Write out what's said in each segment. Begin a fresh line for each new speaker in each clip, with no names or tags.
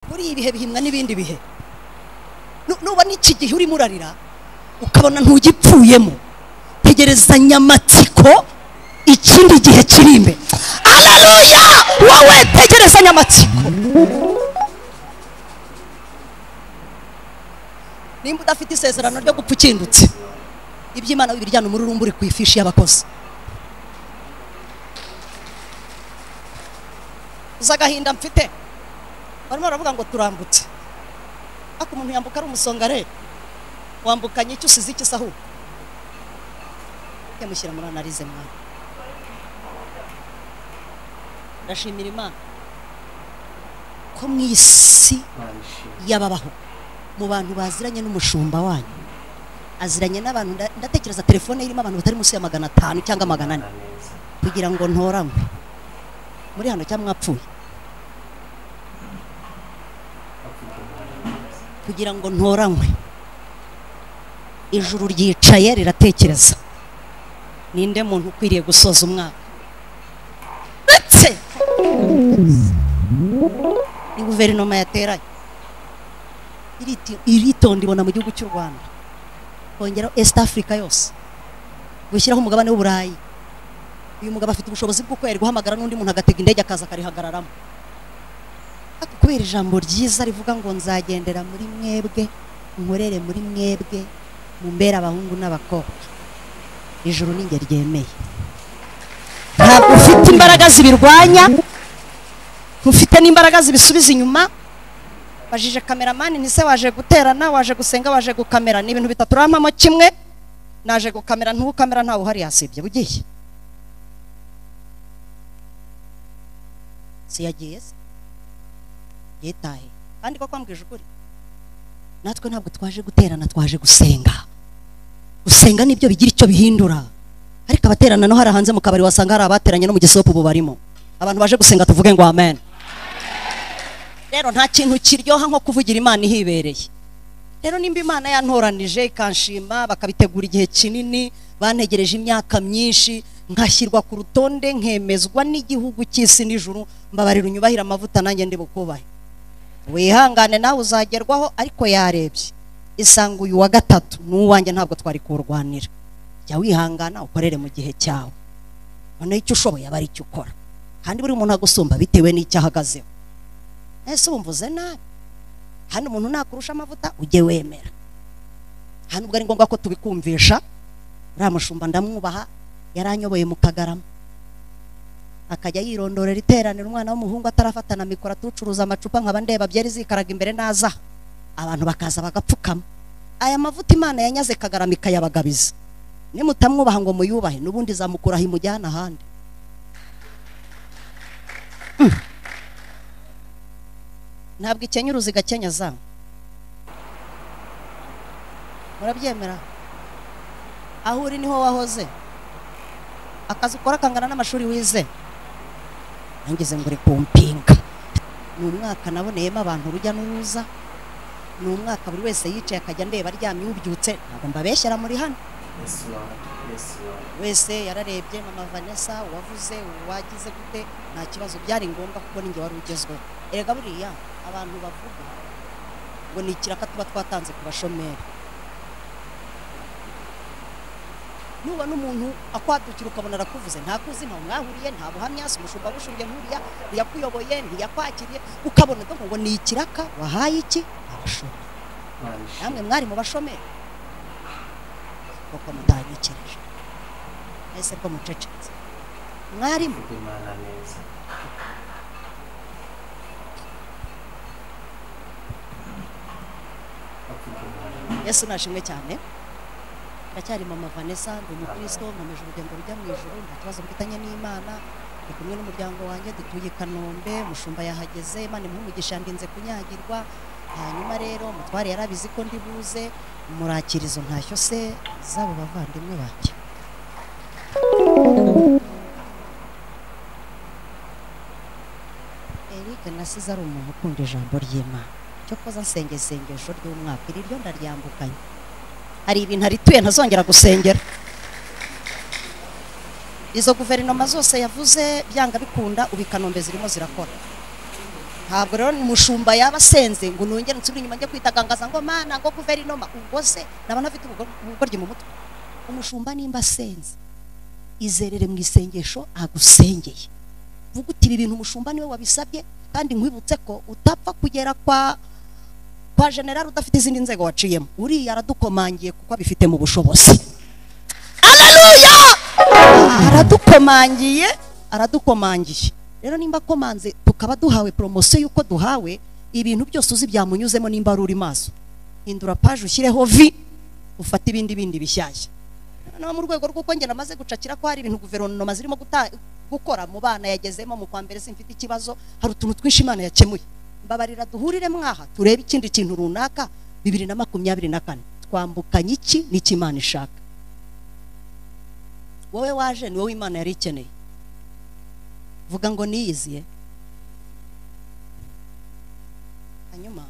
muri ibi bihe bihimwa n'ibindi bihe nubona iki gihe urimo urarira ukabona ntugipfuyemo tegereza nyamatsiko ikindi gihe kiri imbere araruya wowe tegereza nyamatsiko nimba udafite isezerano ryo gupfa ukindutse iby'imana bibiryana umururumba uri ku ifishi y'abakozi uzi agahinda mfite barimo baravuga ngo turambutse ariko umuntu yambuka ari umusongare wambukanye icyo usize icyo isahu yamushyira muri analize mwana ndashimira imana ko mu isi y'ababaho mu bantu baziranye n'umushumba wanyu aziranye n'abantu nda- ndatekereza telefone irimo abantu batari munsi ya magana atanu cyangwa magana ane kugira ngo ntoranywe muri hano cyangwa mwapfuye kugira ngo ntoranywe ijuru ryicaye riratekereza ninde muntu ukwiriye gusoza umwaka ndetse ni guverinoma yateranye iriti- iritonda ibona mu gihugu cy'u rwanda kongeraho east africa yose gushyiraho umugabane w'uburayi uyu mugabo afite ubushobozi bw'uko yari guhamagara n'undi muntu agatega indege akaza akarihagararamo ariko kubera ijambo ryiza rivuga ngo nzagendera muri mwebwe nkorere muri mwebwe mumbere abahungu n'abakobwa ijuru ni njye ryemeye ntabwo ufite imbaraga zibirwanya ntufite n'imbaraga zibisubiza inyuma bajije kameramani ntise waje guterana waje gusenga waje gukamera ni ibintu bitatu urampamo kimwe naje gukamera ntukamera ntawe uhari yasibye ugiye si yagiye se yitaye kandi ko kwambwije ukuri natwe ntabwo twaje guterana twaje gusenga gusenga nibyo bigira icyo bihindura ariko abaterana no hari hanze mu kabari wasanga hari abateranye no mu gisopu ubu barimo abantu baje gusenga tuvuge ngo amen rero nta kintu kiryoha nko kuvugira imana ihibereye rero nimba imana yantoranije ikanshima bakabitegura igihe kinini bantegereje imyaka myinshi nkashyirwa ku rutonde nkemezwa n'igihugu cy'isi n'ijuru mbabarira unyubahire amavuta nanjye ndi bukubahe wihangane nawe uzagerwaho ariko yarebye isanga uyu wa gatatu n'uwanjye ntabwo twari kuwurwanira jya wihangana ukorere mu gihe cyawe noneho icyo ushoboye aba ari cyo ukora kandi buri muntu agusumba bitewe n'icyo ahagazeho ese wumva uze nabi hano umuntu nakurusha amavuta ujye wemera hano ubwo ari ngombwa ko tubikumvisha uriya mushumba ndamwubaha yaranyoboye mu kagarama akajya yirondorera iteraniro umwana w'umuhungu atarafatana mikoro atucuruza amacupa nkaba ndeba byari zikaraga imbere naza abantu bakaza bagapfukama aya mavuta imana yanyaze kagarama ikayabagabiza nimutamwubaha ngo muyubahe n'ubundi izamukuraho imujyana ahandi ntabwo ikenya uruziga kenyaza murabyemera aho uri niho wahoze akazi ukora kangana n'amashuri wize nangize ngo uri kumpinga ni umwaka naboneyemo abantu urujya n'uruza ni umwaka buri wese yicaye akajya ndeba aryamye ubyutse ntabwo mbabeshyera muri hano
Yes, Lord. Yes, Lord.
wese yararebye mama vanessa uwavuze uwagize gute nta kibazo byari ngombwa kuko ninjye wari ugezweho erega buriya abantu bavuga ngo ni ikiraka tuba twatanze ku bashomeri nubona umuntu akwadukira ukabona arakuvuze ntakuzi ntawe mwahuriye nta buhamya si umushumba bushumbye nkuriya ntiyakuyoboye ntiyakwakiriye ukabona donc ngo ni ikiraka wahaye iki abashomeri namwe
Manshi.
mwari mu bashomeri kuko mutanyikirije ese ko mucecetse mwarimu
Vuga Imana neza. Avuga Imana neza.
yesu nashimwe cyane ndacyari mama vanessa ndi umukristo nkomeje urugendo rujya mu ijuru nta kibazo mfitanye n'imana ndi kumwe n'umuryango wanjye dutuye i kanombe mushumba yahageze imana imuhe umugisha ndinze kunyagirwa hanyuma rero mutware yarabizi ko ndi buze murakirizo ntashyo se zabo bavandimwe banjye Eric nasize ari umuntu ukunda ijambo ry'imana cyo koza nsenge isengesho ry'umwaka iri ryo ndaryambukanye hari ibintu arituye ntazongera gusengera izo guverinoma zose yavuze byanga bikunda ubu i kanombe zirimo zirakora ntabwo rero umushumba yaba asenze ngo nongere nsubire inyuma njye kwitagangaza ngo mana ngo guverinoma ubwo se naba nafite ubugor- ubugoryi mu mutwe umushumba nimba asenze izerere mu isengesho agusengeye vuga uti ibi bintu umushumba niwe wabisabye kandi nkwibutse ko utapfa kugera kwa kwa generari udafite izindi nzego waciyemo uriya aradukomangiye kuko abifitemo ubushobozi haleluya aradukomangiye aradukomangiye rero nimba akomanze tukaba duhawe poromosiyo y'uko duhawe ibintu byose uzi byamunyuzemo nimba ari uri maso hindura paje ushyireho vi ufate ibindi bindi bishyashya noneho mu rwego rw'uko njye namaze gucakira ko hari ibintu guverinoma zirimo guta- gukora mu bana yagezemo mu kwa mbere simfite ikibazo hari utuntu twinshi imana yakemuye mbabarira duhurire mwaha turebe ikindi kintu runaka bibiri na makumyabiri na kane twambukanye iki n'icyo imana ishaka wowe waje ni wowe imana yari ikeneye vuga ngo niyiziye hanyuma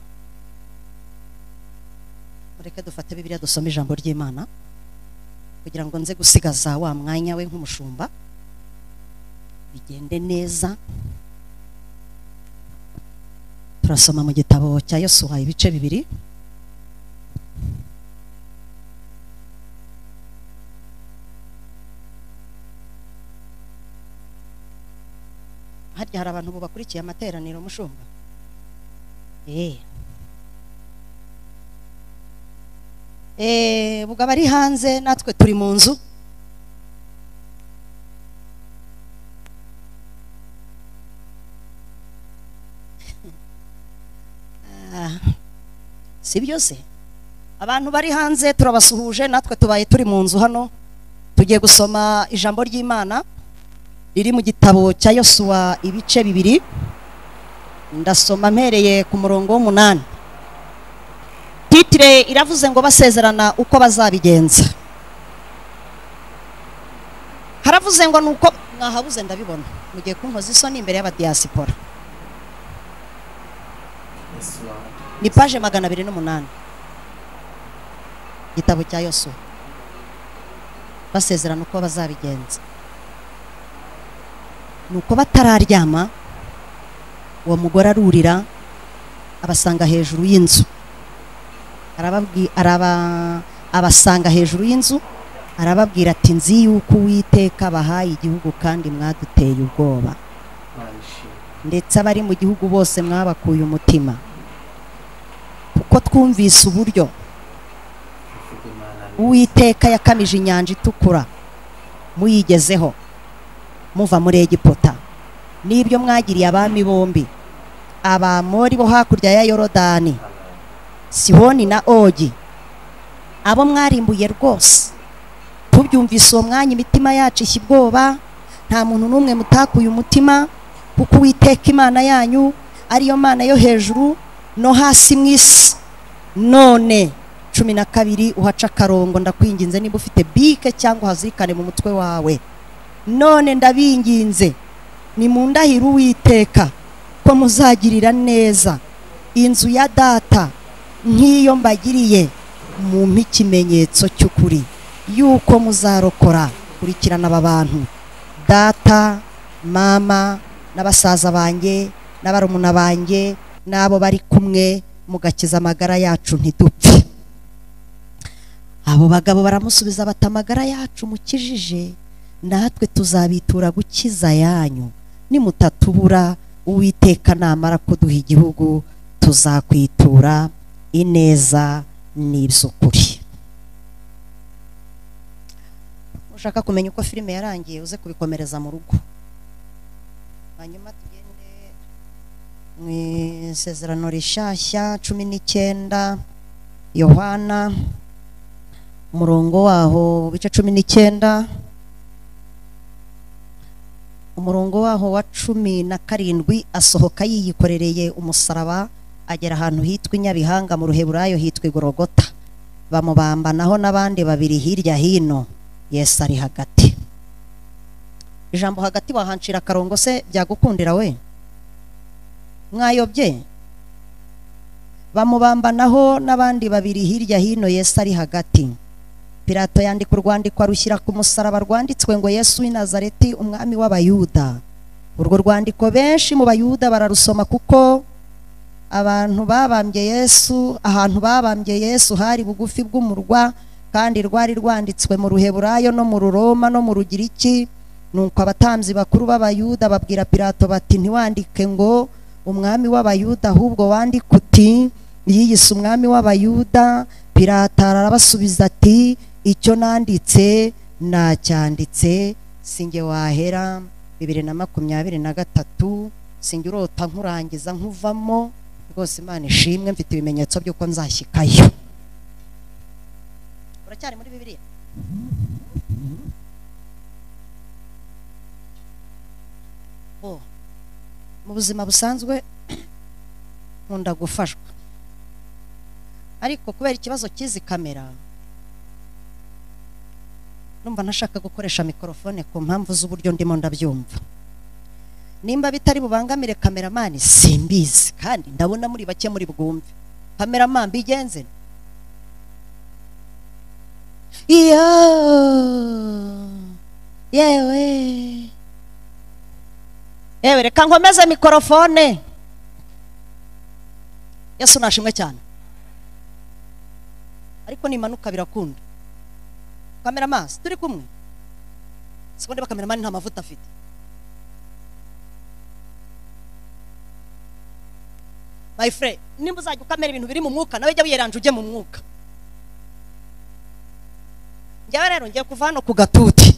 mureke dufate bibiliya dusome ijambo ry'imana kugira ngo nze gusigaza wa mwanya we nk'umushumba bigende neza turasoma mu gitabo cya yosuwa ibice bibiri harya hari abantu bakurikiye amateraniro mushumba eh eh buga bari hanze natwe turi mu nzu Ah, si byose abantu bari hanze turabasuhuje natwe tubaye turi mu nzu hano tugiye gusoma ijambo ry'imana riri mu gitabo cya yosuwa ibice bibiri ndasoma mpereye ku murongo w'umunani titire iravuze ngo basezerana uko bazabigenza haravuze ngo nuko mwahabuze ndabibona mugiye kunkoza isoni imbere y'abadiyasipora
Yes, Lord.
ni paje magana abiri n'umunani igitabo cya yosuwa basezerana uko bazabigenza ni uko batararyama uwo mugore arurira abasanga hejuru y'inzu arababwi- araba- abasanga hejuru y'inzu arababwira ati nzi yuko uwiteka bahaye igihugu kandi mwaduteye ubwoba
Manshi.
ndetse abari mu gihugu bose mwabakuye umutima kuko twumvise uburyo
Uvuga Imana ni-
uwiteka yakamije inyanja itukura muyigezeho muva muri egiputa n'ibyo mwagiriye abami bombi abamori bo hakurya ya yorodani
Amen.
sihoni na ogi abo mwarimbuye rwose tubyumvise uwo mwanya imitima yacu ishya ubwoba nta muntu n'umwe mutakuye umutima kuko uwiteka imana yanyu ariyo mana yo hejuru no hasi mu isi none cumi na kabiri uhaca akarongo ndakwinginze niba ufite bike cyangwa uhazirikane mu mutwe wawe none ndabinginze nimundahire uwiteka ko muzagirira neza inzu ya data nk'iyo mbagiriye mumpe ikimenyetso cy'ukuri yuko muzarokora kurikirana aba bantu data mama na basaza banjye na barumuna banjye n'abo bari kumwe mugakiza amagara yacu ntidupfe abo bagabo baramusubiza bati amagara yacu mukijije natwe tuzabitura gukiza yanyu nimutatubura uwiteka namara kuduha igihugu tuzakwitura ineza n'iby'ukuri ushaka kumenya uko filime yarangiye uze kubikomereza mu rugo hanyuma tugende mu isezerano rishyashya cumi n'icyenda yohana umurongo waho bice cumi n'icyenda umurongo waho wa cumi na karindwi asohoka yiyikorereye umusaraba agera ahantu hitwa i nyabihanga mu ruheburayo hitwa igorogota bamubamba naho n'abandi babiri hirya hino yesu ari hagati ijambo hagati wahancira akarongo se byagukundira we mwayobye bamubambanaho n'abandi babiri hirya hino yesu ari hagati pilato yandika urwandiko arushyira ku musaraba rwanditswe ngo yesu w'i nazareti umwami w'abayuda urwo rwandiko benshi mu bayuda bararusoma kuko abantu babambye yesu ahantu babambye yesu hari bugufi bw'umurwa kandi rwari rwanditswe mu ruheburayo no mu ruroma no mu rugiriki nuko abatambyi bakuru b'abayuda babwira pilato bati ntiwandike ngo umwami w'abayuda ahubwo wandike uti yiyise umwami w'abayuda pilato arabasubiza ati icyo nanditse nacyanditse singe wahera bibiri na makumyabiri na gatatu singe urota nkurangiza nkuvamo rwose imana ishimwe mfite ibimenyetso by'uko nzashyikayo uracyari muri bibiliya Oh, mu buzima busanzwe nkunda gufashwa ariko kubera ikibazo cy'izi kamera numva ntashaka gukoresha mikorofone ku mpamvu z'uburyo ndimo ndabyumva nimba bitari bubangamire kameramani simbizi kandi ndabona muri bake muri bwumve kameramani bigenze iyo yewe yewe reka nkomeze mikorofone yesu nashimwe cyane ariko nimanuka birakunda kameramani turi kumwe siko ndeba kameramani nta mavuta afite my friend nimba uzajya ukamera ibintu biri mu mwuka nawe jya wiyeranja ujye mu mwuka njyewe rero ngiye kuva hano ku gatuti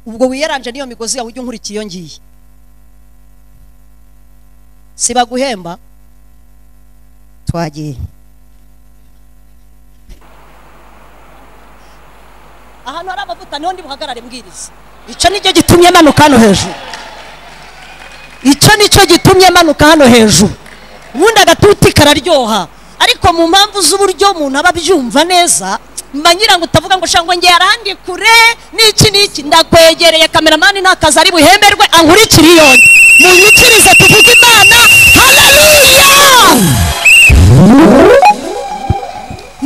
ubwo wiyeranje n'iyo migozi yawe ujye unkurikira iyo ngiye siba guhemba twagiye ahantu hari amavuta niho ndi buhagarare mbwiriza icyo nicyo gitumye manuka hano hejuru icyo nicyo gitumye manuka hano hejuru ubundi agatuti kararyoha ariko mu mpamvu z'uburyo umuntu aba abyumva neza mba ngira ngo utavuga ngo shangwa ngiye arandi kure n'iki n'iki ndakwegereye kameramani ntakazi ari buhemberwe ankurikire iyo munyikirize tuvuge imana haleluya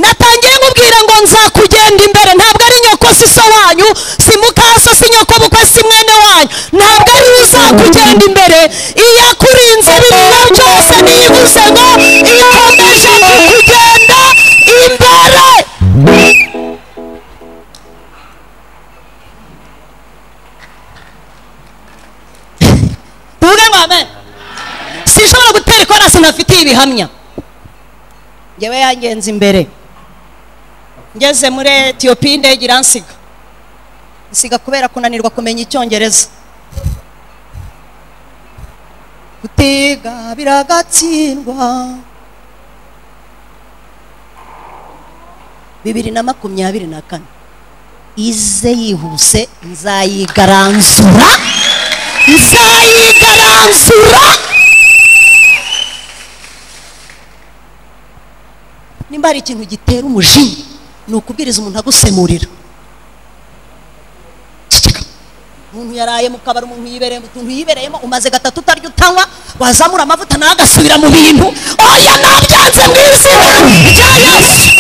natangiye nkubwira ngo nzakugenda imbere ntabwo ari nyoko si so wanyu si mukasa si nyoko bukwe si mwene wanyu ntabwo ari we uzakugenda imbere iyo akuri inzira ibintu byose niyibuze ngo ikomeje kukugenda imbere tuvuge ngo amen sinshobora gutera ikorasi ntafitiye ibihamya ngewe yangenze imbere ngeze muri etiyopiya indege iransiga nsiga kubera kunanirwa kumenya icyongereza gutega biragatsindwa bibiri na makumyabiri na kane ize yihuse nzayigaranzura nzayigaranzura nimba hari ikintu gitera umujinya ni ukubwiriza umuntu agusemurira Ceceka. umuntu yaraye mu kabari umuntu yibereye mu tuntu yibereyemo umaze gatatu utarya utanywa wazamura amavuta nawe agasubira mu bintu oya nabyanze mu izina rya yesu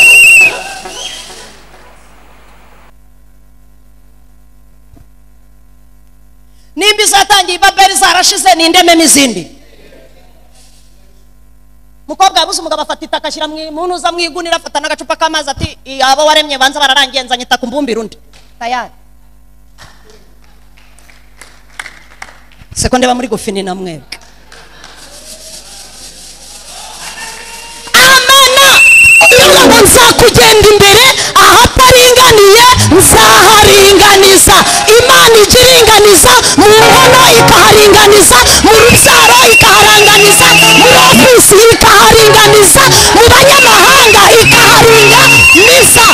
nimba izatangiye ibaberi zarashize n'indememo izindi umukobwa yabuze umugabo afata itaka ashyira mu ntuza mu igunira afata n'agacupa k'amazi ati abo waremye banza bararangenza nyita ku mbumbire undi tayari seko ndeba muri gufini na mwebwe amena iyo ngo nzakugenda imbere ahataringaniye nzaharinganiza imana ijya iringaniza mu nkono ikaharinganiza mu rubyaro ikaharanganiza muri ofisi ikaharinganiza mu banyamahanga ikaharinganiza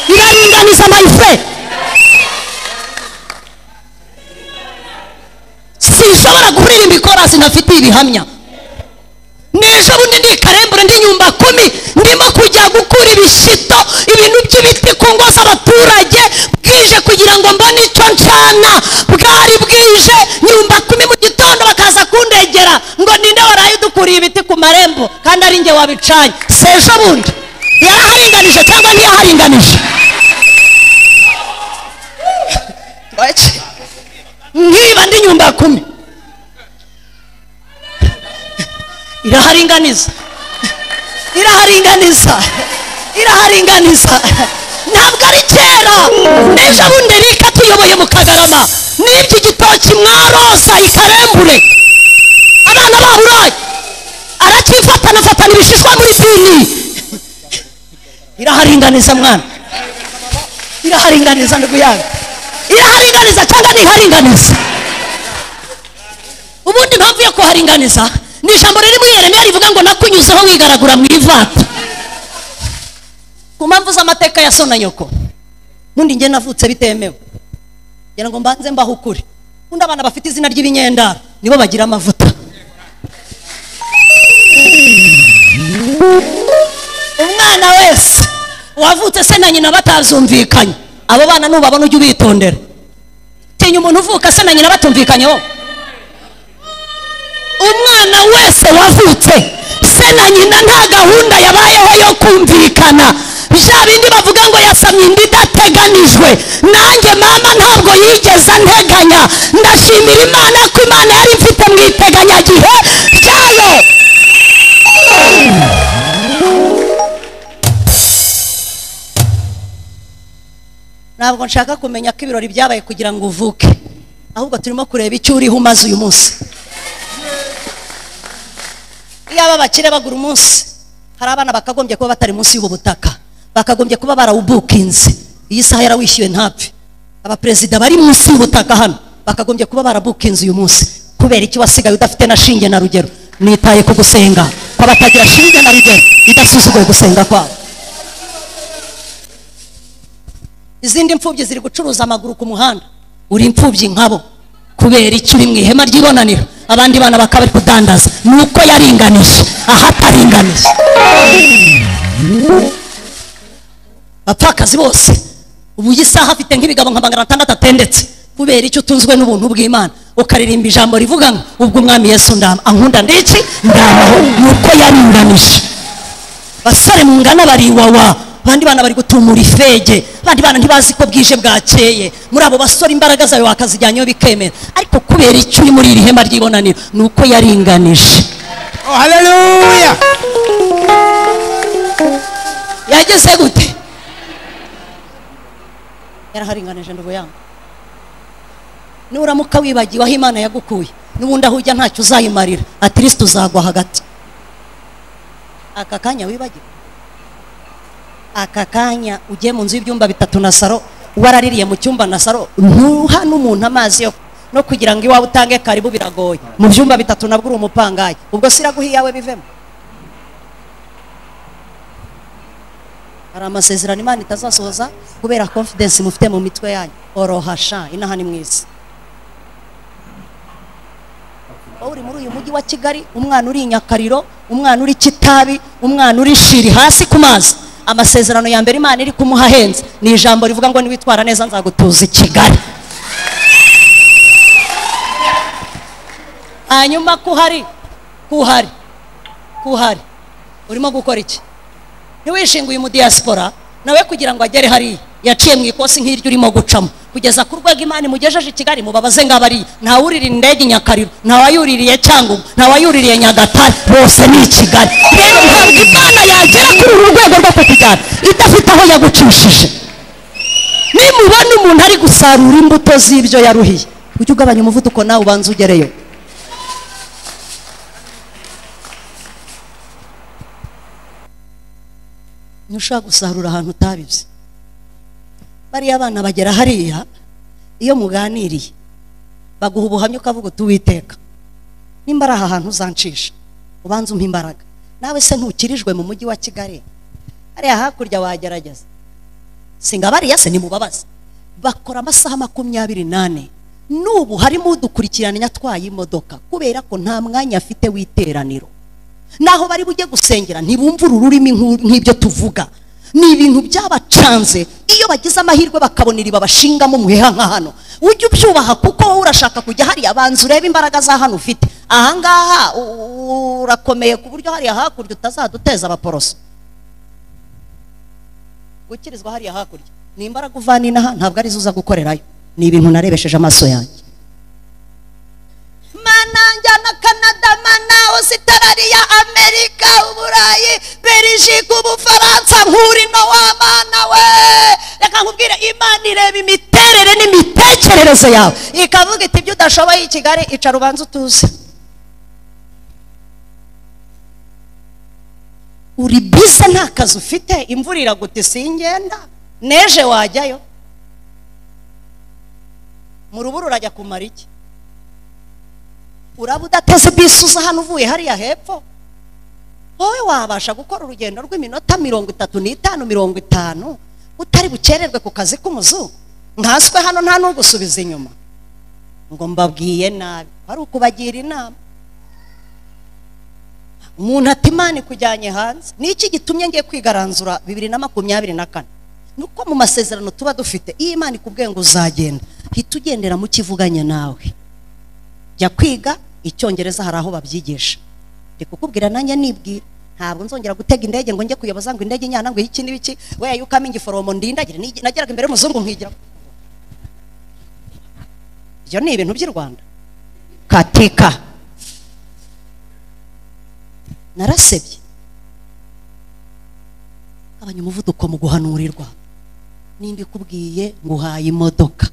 iraringaniza mayife sinshobora kuririmba ikorasi ntafitiye ibihamya n'ejo bundi ndi karembure ndi nyumba kumi ndimo kujya gukura ibishito ibintu by'ibiti ku ngo z'abaturage bwije kugira ngo mbone icyo ncana bwari bwije nyumba kumi mu gitondo bakaza kundegera ngo ninde waraye udukuriye ibiti ku marembo kandi ari njye wabicanye si ejo bundi yaraharinganije cyangwa ntiyaharinganije nkiba ndi nyumba kumi iraharinganiza iraharinganiza iraharinganiza ntabwo ari kera n'ejo bundi rika tuyoboye mu kagarama n'ibyo igitoki mwaroza ikarembure abana bahuraye aracyifatana afatana ibishishwa muri pini iraharinganiza mwana iraharinganiza ndugu yange iraharinganiza cyangwa ntiharinganiza ubundi impamvu yo kuharinganiza ni ijambo riri muri yeremiya rivuga ngo nakunyuzeho wigaragura mu ivata ku mpamvu z'amateka ya so na nyoko ubundi njye navutse bitemewe ngira ngo mbanze mbaho ukuri ubundi abana bafite izina ry'ibinyendara nibo bagira amavuta umwana wese wavutse se na nyina batazumvikanye abo bana nubabona ujye ubitondera tinya umuntu uvuka se na nyina batumvikanyeho umwana wese wavutse se na nyina nta gahunda yabayeho yo kumvikana bya bindi bavuga ngo yasamye inda idateganijwe nanjye mama ntabwo yigeze anteganya ndashimira imana ko imana yari imfite mu iteganyagihe ryayo ntabwo nshaka kumenya ko ibirori byabaye kugira ngo uvuke ahubwo turimo kureba icyo uriho umaze uyu munsi iyo aba bakire bagura umunsi hari abana bakagombye kuba batari munsi y'ubu butaka bakagombye kuba barawubukinze iyi saha yarawishyuwe ntapfe abaperezida bari munsi y'ubutaka hano bakagombye kuba barabukinze uyu munsi kubera iki wasigaye udafite na shinge na rugero nitaye ku gusenga kw'abatagira shinge na rugero idasuzuguye gusenga kwabo izindi mfubyi ziri gucuruza amaguru ku muhanda uri imfubyi nkabo kubera icyo uri mu ihema ry'ibonaniro abandi bana bakaba bari kudandaza ni uko yaringanije ahataringanije bapfakazi bose ubu iyi saha afite nk'ibigabo nka magana atandatu atendetse kubera icyo utunzwe n'ubuntu bw'imana ukaririmba ijambo rivuga ngo ubwo umwami yesu ndama ankunda ndici ndamaho ni uko yaringanije basore mungana bari iwawa abandi bana bari gutumura ifege abandi bana ntibazi ko bwije bwakeye muri abo basore imbaraga zawe wakazijyanyeho bikemera ariko kubera icyo uri muri iri hema ry'ibonaniro ni uko yaringanije
Oh, hallelujah.
yageze gute yaraharinganije ndugu yangu nuramuka wibagiwe aho imana yagukuye n'ubundi aho ujya ntacyo uzayimarira atirisiti uzagwa hagati aka kanya wibagiwe aka kanya ugiye mu nzu y'ibyumba bitatu na saro waraririye mu cyumba na saro ntuha n'umuntu amazi yo no kugira ngo iwawe utange karibu biragoye mu byumba bitatu nabwo uri umupangayi ubwo si iraguha iyawe bivemo hari amasezerano imana itazasohoza kubera confidence mufite mu mitwe yanyu orohasha inaha ni mwiza wowe uri muri uyu mujyi wa kigali umwana uri i nyakariro umwana uri kitabi umwana uri shiri hasi ku mazi amasezerano ya mbere imana iri kumuha ahenze ni ijambo rivuga ngo niwitwara neza nzagutuza i kigali hanyuma kuhari kuhari kuhari urimo gukora iki ntiwishinguye umudiyasipora nawe kugira ngo agere hariya yaciye mu ikosi nk'iryo urimo gucamo kugeza ku rwego imana imugejeje i kigali mubabaze ngo abariye ntawuririye indege i nyakariro ntawayuririye cyangugu ntawayuririye nyagatare bose ni i kigali rero ntabwo imana yagera kuri uru rwego rwo kukujyana idafite aho yagucishije nimubona umuntu ari gusarura imbuto z'ibyo yaruhiye ujye ugabanya umuvuduko nawe ubanza ugereyo ntushobora gusarura ahantu utabizi bariya abana bagera hariya iyo muganiriye baguha ubuhamya ukavuga uti uwiteka nimba ari aha hantu uzancisha ubanze umpa imbaraga nawe se ntukirijwe mu mujyi wa kigali hariya hakurya wagerageza singa bariya se nimubabaze bakora amasaha makumyabiri n'ane n'ubu harimo udukurikirana atwaye imodoka kubera ko nta mwanya afite w'iteraniro naho bari bujye gusengera ntibumvura ururimi nk'u- nk'ibyo tuvuga ni ibintu byabacanze iyo bagize amahirwe bakabona iriba bashingamo umuheha nka hano ujye ubyubaha kuko wowe urashaka kujya hariya banza urebe imbaraga za hano ufite ahangaha u- u- urakomeye ku buryo hariya hakurya utazaduteza abaporoso gukirizwa hariya hakurya ni imbaraga uvana inaha ntabwo arizo uza gukorerayo ni ibintu narebesheje amaso yanjye manange canada na canada mana ositarariya amerika uburayi belgique ubufaransa nk'urino w'abana we reka nkubwire imana ireba imiterere n'imitekerereze yawe ikavuga iti ibyo udashoboye i kigali icara ubanza utuze uri bize nta kazi ufite imvura iraguta singenda neje wajyayo mu rubura urajya kumara iki uraba udateze bisi uza hano uvuye hariya hepfo wowe wabasha gukora urugendo rw'iminota mirongo itatu n'itanu mirongo itanu utari bukererwe ku kazi k'umuzungu nkaswe hano nta n'ugusubiza inyuma ngo mbabwiye nabi ari ukubagira inama umuntu ati imana ikujyanye hanze ni iki gitumye ngiye kwigaranzura bibiri na makumyabiri na kane ni uko mu masezerano tuba dufite iyo imana ikubwiye ngo uzagenda hita ugendera mu kivuganye nawe jya kwiga icyongereza hari aho babyigisha ndi kukubwira nanjye nibwira ntabwo nzongera gutega indege ngo njye kuyoboza ngo indege inyana ngo iki n'ibiki weya yukamo igiforomo ndindagire nigi- nageraga imbere y'umuzungu nkigira ibyo ni ibintu by'i rwanda katika narasebye gabanya umuvuduko mu guhanurirwa nimba ikubwiye nguhaye imodoka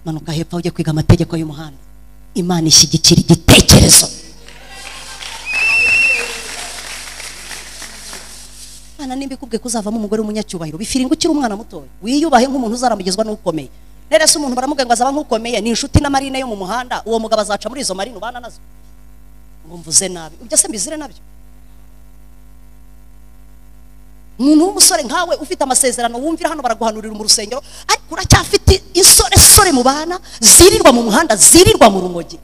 manuka hepfo ujye kwiga amategeko y'umuhanda imana ishyigikira igitekerezo imana nimba ikubwiye ko uzavamo umugore w'umunyacyubahiro bifiringa ukiri umwana mutoya wiyubahe nk'umuntu uzaramugezwa n'ukomeye nerese umuntu baramubwira ngo azaba nk'ukomeye ni inshuti n'amarine yo mu muhanda uwo mugabo azaca muri izo marine ubana nazo ngo mvuze nabi ibyo se mbizire nabyo umuntu w'umusore nkawe ufite amasezerano wumvira hano baraguhanurira mu rusengero ariko uracyafite insoresore mu bana zirirwa mu muhanda zirirwa mu rumogi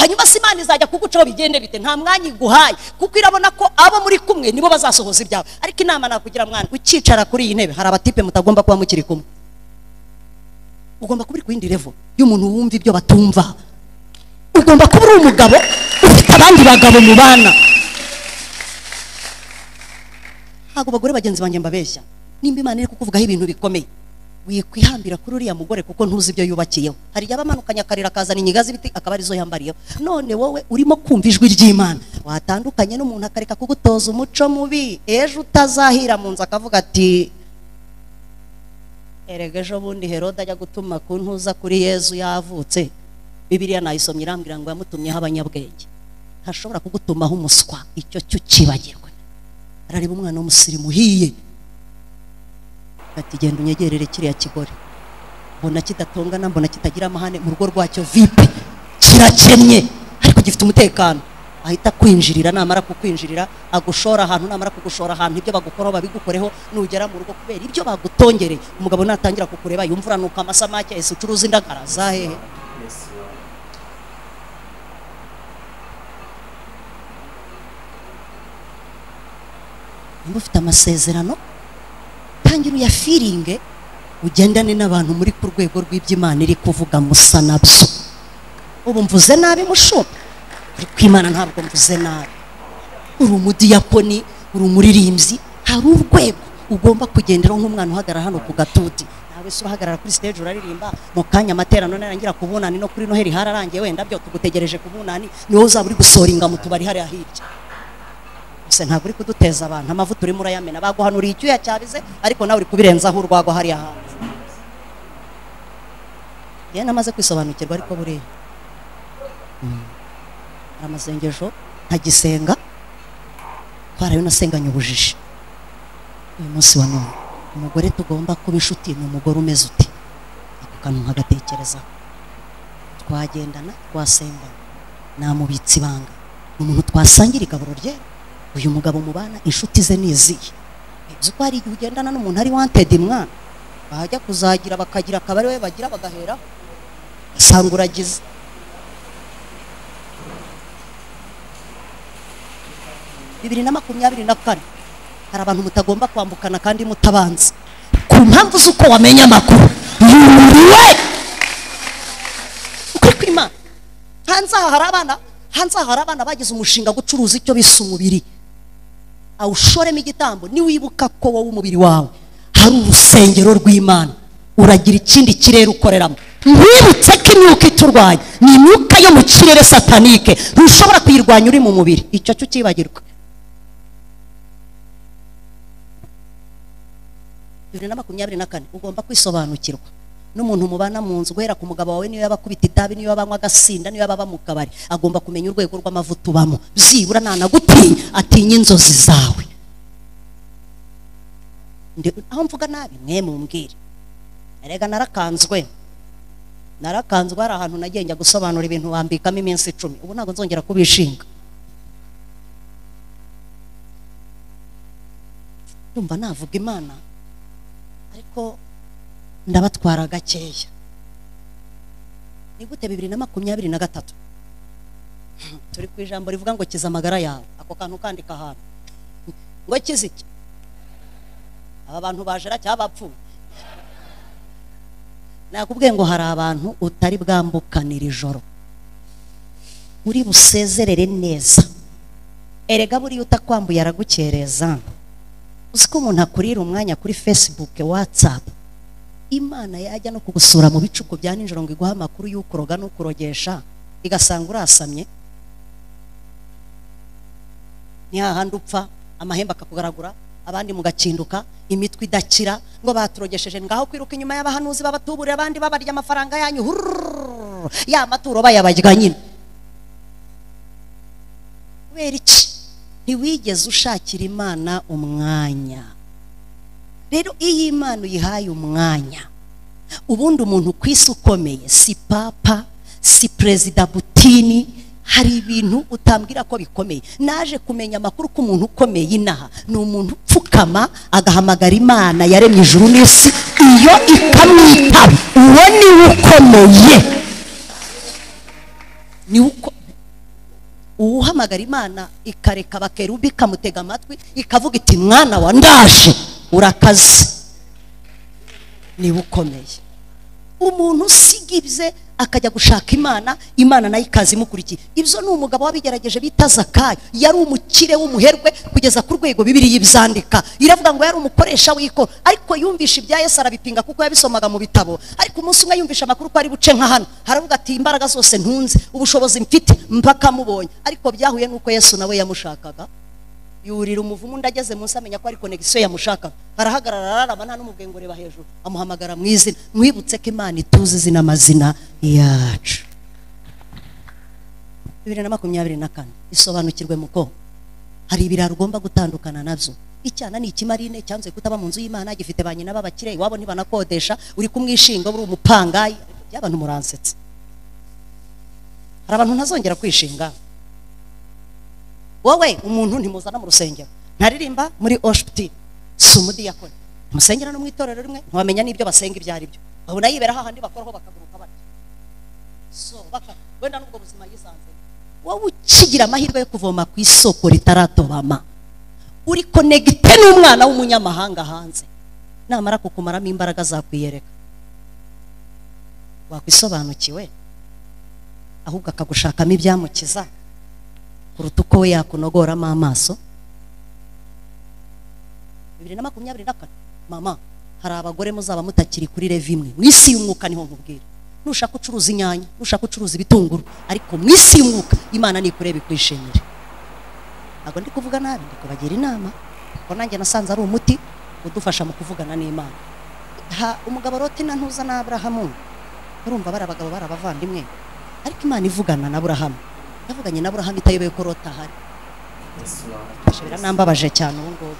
hanyuma se imana izajya kugucaho bigende bite nta mwanya iguhaye kuko irabona ko abo muri kumwe nibo bazasohoza ibyawe ariko inama nakugira mwana ukicara kuri iyi ntebe hari abatipe mutagomba kuba mukiri kumwe ugomba kuba uri ku yindi revo y'umuntu wumva ibyo batumva ugomba kuba uri umugabo ufite abandi bagabo mu bana ntabwo bagore bagenzi banjye mbabeshya nimba imana iri kukuvugaho ibintu bikomeye wikwihambira kuri uriya mugore kuko ntuzi ibyo yubakiyeho hari igihe aba amanukanye akarira akazana inyiga z'ibiti akaba arizo yambariyeho none wowe urimo kumva ijwi ry'imana watandukanye n'umuntu akareka kugutoza umuco mubi ejo utazahira mu nzu akavuga ati erega ejo bundi herode ajya gutuma ku ntuza kuri yezu yavutse bibiliya nayisomye irambwira ngo yamutumyeho abanyabwenge ntashobora kugutumaho umuswa icyo cyo ukibagirwe arareba umwana w'umusirimu uhiye ati genda unyegerere kiriya kigore mbona kidatongana mbona kitagira amahane mu rugo rwacyo vipe kirakennye ariko gifite umutekano ahita kwinjirira namara kukwinjirira agushora ahantu namara kugushora ahantu ibyo bagukoraho babigukoreho nugera mu rugo kubera ibyo bagutongereye umugabo natangira kukureba yumva uranuka amasamake ese ucuruza indagara za hehe
Yes, Lord.
niba ufite amasezerano tangira uyafiringe ugendane n'abantu muri ku rwego rw'iby'imana iri kuvuga musa nabyo ubu mvuze nabi mushuka ariko imana ntabwo mvuze nabi uri umudiyakoni uri umuririmbyi hari urwego ugomba kugenderaho nk'umwana uhagarara hano ku gatuti nawe se urahagarara kuri stage uraririmba mu kanya amaterano narangira ku bunani no kuri noheri hararangiye wenda byo tugutegereje ku bunani ni wowe uzaba uri gusoringa mu tubari hariya hirya se ntabwo uri kuduteza abantu amavuta urimo urayamena baguhanuriye icyuya cyabize ariko nawe uri kubirenzaho urwagwa hariya hanze yewe namaze kwisobanukirwa ariko buriya Mm. hari amasengesho ntagisenga twarayo nasenganye ubujiji uyu munsi wa none umugore tugomba kuba inshuti ni umugore umeze uti ako kantu nkagatekerezaho twagendana twasengana namubitse ibanga ni umuntu twasangira igaburo rye uyu mugabo mubana inshuti ze ni izihe uzi ko hari igihe ugendana n'umuntu ari wantedi mwana bajya kuzagira bakagira akabari we bagira bagahera usanga uragize bibiri na makumyabiri na kane hari abantu mutagomba kwambukana kandi mutabanza ku mpamvu z'uko wamenya amakuru yuriwe ukuri kw'imana hanze aha hari abana hanze aha hari abana bagize umushinga gucuruza icyo bise umubiri awushoremo igitambo niwibuka ko wowe umubiri wawe hari urusengero rw'imana uragira ikindi kirere ukoreramo ntibutse ko imyuka iturwanya ni imyuka yo mu kirere satanike ntushobora kuyirwanya uri mu mubiri icyo cyo ukibagirwa bibiri na makumyabiri na kane ugomba kwisobanukirwa n'umuntu mubana mu nzu guhera ku mugabo wawe niyo yaba akubita itabi niyo yaba anywa agasinda niyo yaba aba mu kabari agomba kumenya urwego rw'amavuta ubamo byibura ntanagutinya atinya inzozi zawe Ndi- aho mvuga nabi mwe mumbwire erega narakanzwe narakanzwe hari ahantu nagiye njya gusobanura ibintu bambikamo iminsi icumi ubu ntabwo nzongera kubishinga ndumva navuga imana ariko ndabatwara gakeya ni gute bibiri na makumyabiri na gatatu turi ku ijambo rivuga ngo kiza amagara yawe ako kantu kandika ahantu ngo kize iki aba bantu bajera cyangwa bapfuye nakubwiye ngo hari abantu utari bwambukanira ijoro uri busezerere neza erega buriya utakwambuye aragukereza uzi ko umuntu akurira umwanya kuri facebook whatsapp imana yajya no kugusura mu bicuku bya nijoro ngo iguhe amakuru y'ukoroga n'ukurogesha igasanga urasamye ni hahandi upfa amahembe akakugaragura abandi mugakinduka imitwe idakira ngo baturogesheje ngaho kwiruka inyuma y'abahanuzi babatuburira abandi babarya amafaranga yanyu hururururu, ya maturo bayabarya nyine kubera iki ntiwigeze ushakira imana umwanya rero iyo imana uyihaye umwanya ubundi umuntu ku isi ukomeye si papa si perezida butini hari ibintu utambwira ko bikomeye naje kumenya amakuru ko umuntu ukomeye inaha ni umuntu upfukama agahamagara imana yaremye ijuru n'isi iyo ikamwitaba uwo niwe ukomeye niwe uko uwuhamagara imana ikareka abakerubi ikamutega amatwi ikavuga iti mwana wa ndaje urakaze niwe ukomeye umuntu usiga ibye akajya gushaka imana imana nayo ikaza imukurikiye ibyo ni umugabo wabigerageje bita zakayo yari umukire w'umuherwe kugeza ku rwego bibiri y'ibyandika iravuga ngo yari umukoresha w'iko ariko yumvisha ibya yesu arabipinga kuko yabisomaga mu bitabo ariko umunsi umwe yumvisha amakuru ko ari buce nka hano haravuga ati imbaraga zose ntunze ubushobozi mfite mpaka mubonye ariko byahuye n'uko yesu nawe yamushakaga yurira umuvumu undi ageze munsi amenya ko ari konegisiyo yamushakaga arahagarara ararama nta n'umubwiye ngo reba hejuru amuhamagara mu izina mwibutse ko imana ituzi izina amazina yacu bibiri na makumyabiri na kane isobanukirwe muko hari ibiraro ugomba gutandukana nabyo icyana ni ikimarine cyanze kutaba mu nzu y'imana gifite ba nyina b'abakire iwabo ntibanakodesha uri kumwishinga uri umupangayi by'abantu muransetsa hari abantu ntazongera kwishinga wowe umuntu ntimuzana mu rusengero ntaririmba muri oshuti si umudiyakoni musengera no mu itorero rimwe ntiwamenya n'ibyo basenga ibyo ari byo babona yibera hahandi bakoraho bakaguruka batyo so baka wenda n'ubwo buzima yisanze wowe ukigira amahirwe yo kuvoma ku isoko ritaratobama uri konegite n'umwana w'umunyamahanga hanze namara kukumaramo imbaraga zakwiyereka wakwisobanukiwe ahubwo akagushakamo ibyamukiza kuruta uko we yakunogoramo amaso bibiri na makumyabiri na kane mama hari abagore muzaba mutakiri kuri reva imwe mu isi y'umwuka niho nkubwira nushaka ucuruza inyanya nushaka ucuruza ibitunguru ariko mu isi y'umwuka imana nikureba ikwishimire ntabwo ndi kuvuga nabi ndi kubagira inama kuko nanjye nasanze ari umuti udufasha mu kuvugana n'imana ha umugabo roti na ntuza na aburahamu urumva bari abagabo bari abavandimwe ariko imana ivugana na aburahamu yavuganye na aburahamu itayobewe ko rota ahari
Yes, Lord.
Basha biranambabaje cyane ubu ngubu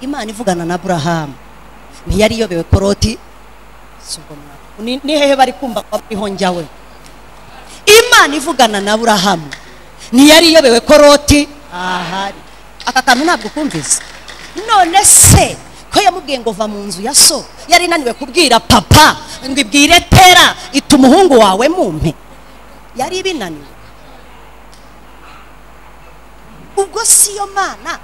imana ivugana na aburahamu ntiyari iyobewe ko loti si ubwo mwa- ni ni hehe bari kumva ko bariho njyawe imana ivugana na aburahamu ntiyari iyobewe ko loti ahari aka kantu ntabwo kumvise none se ko yamubwiye ngo va mu nzu ya so yari inaniwe kubwira papa ngo ibwire tera ita umuhungu wawe mumpe yari ibinaniwe ubwo si yo mana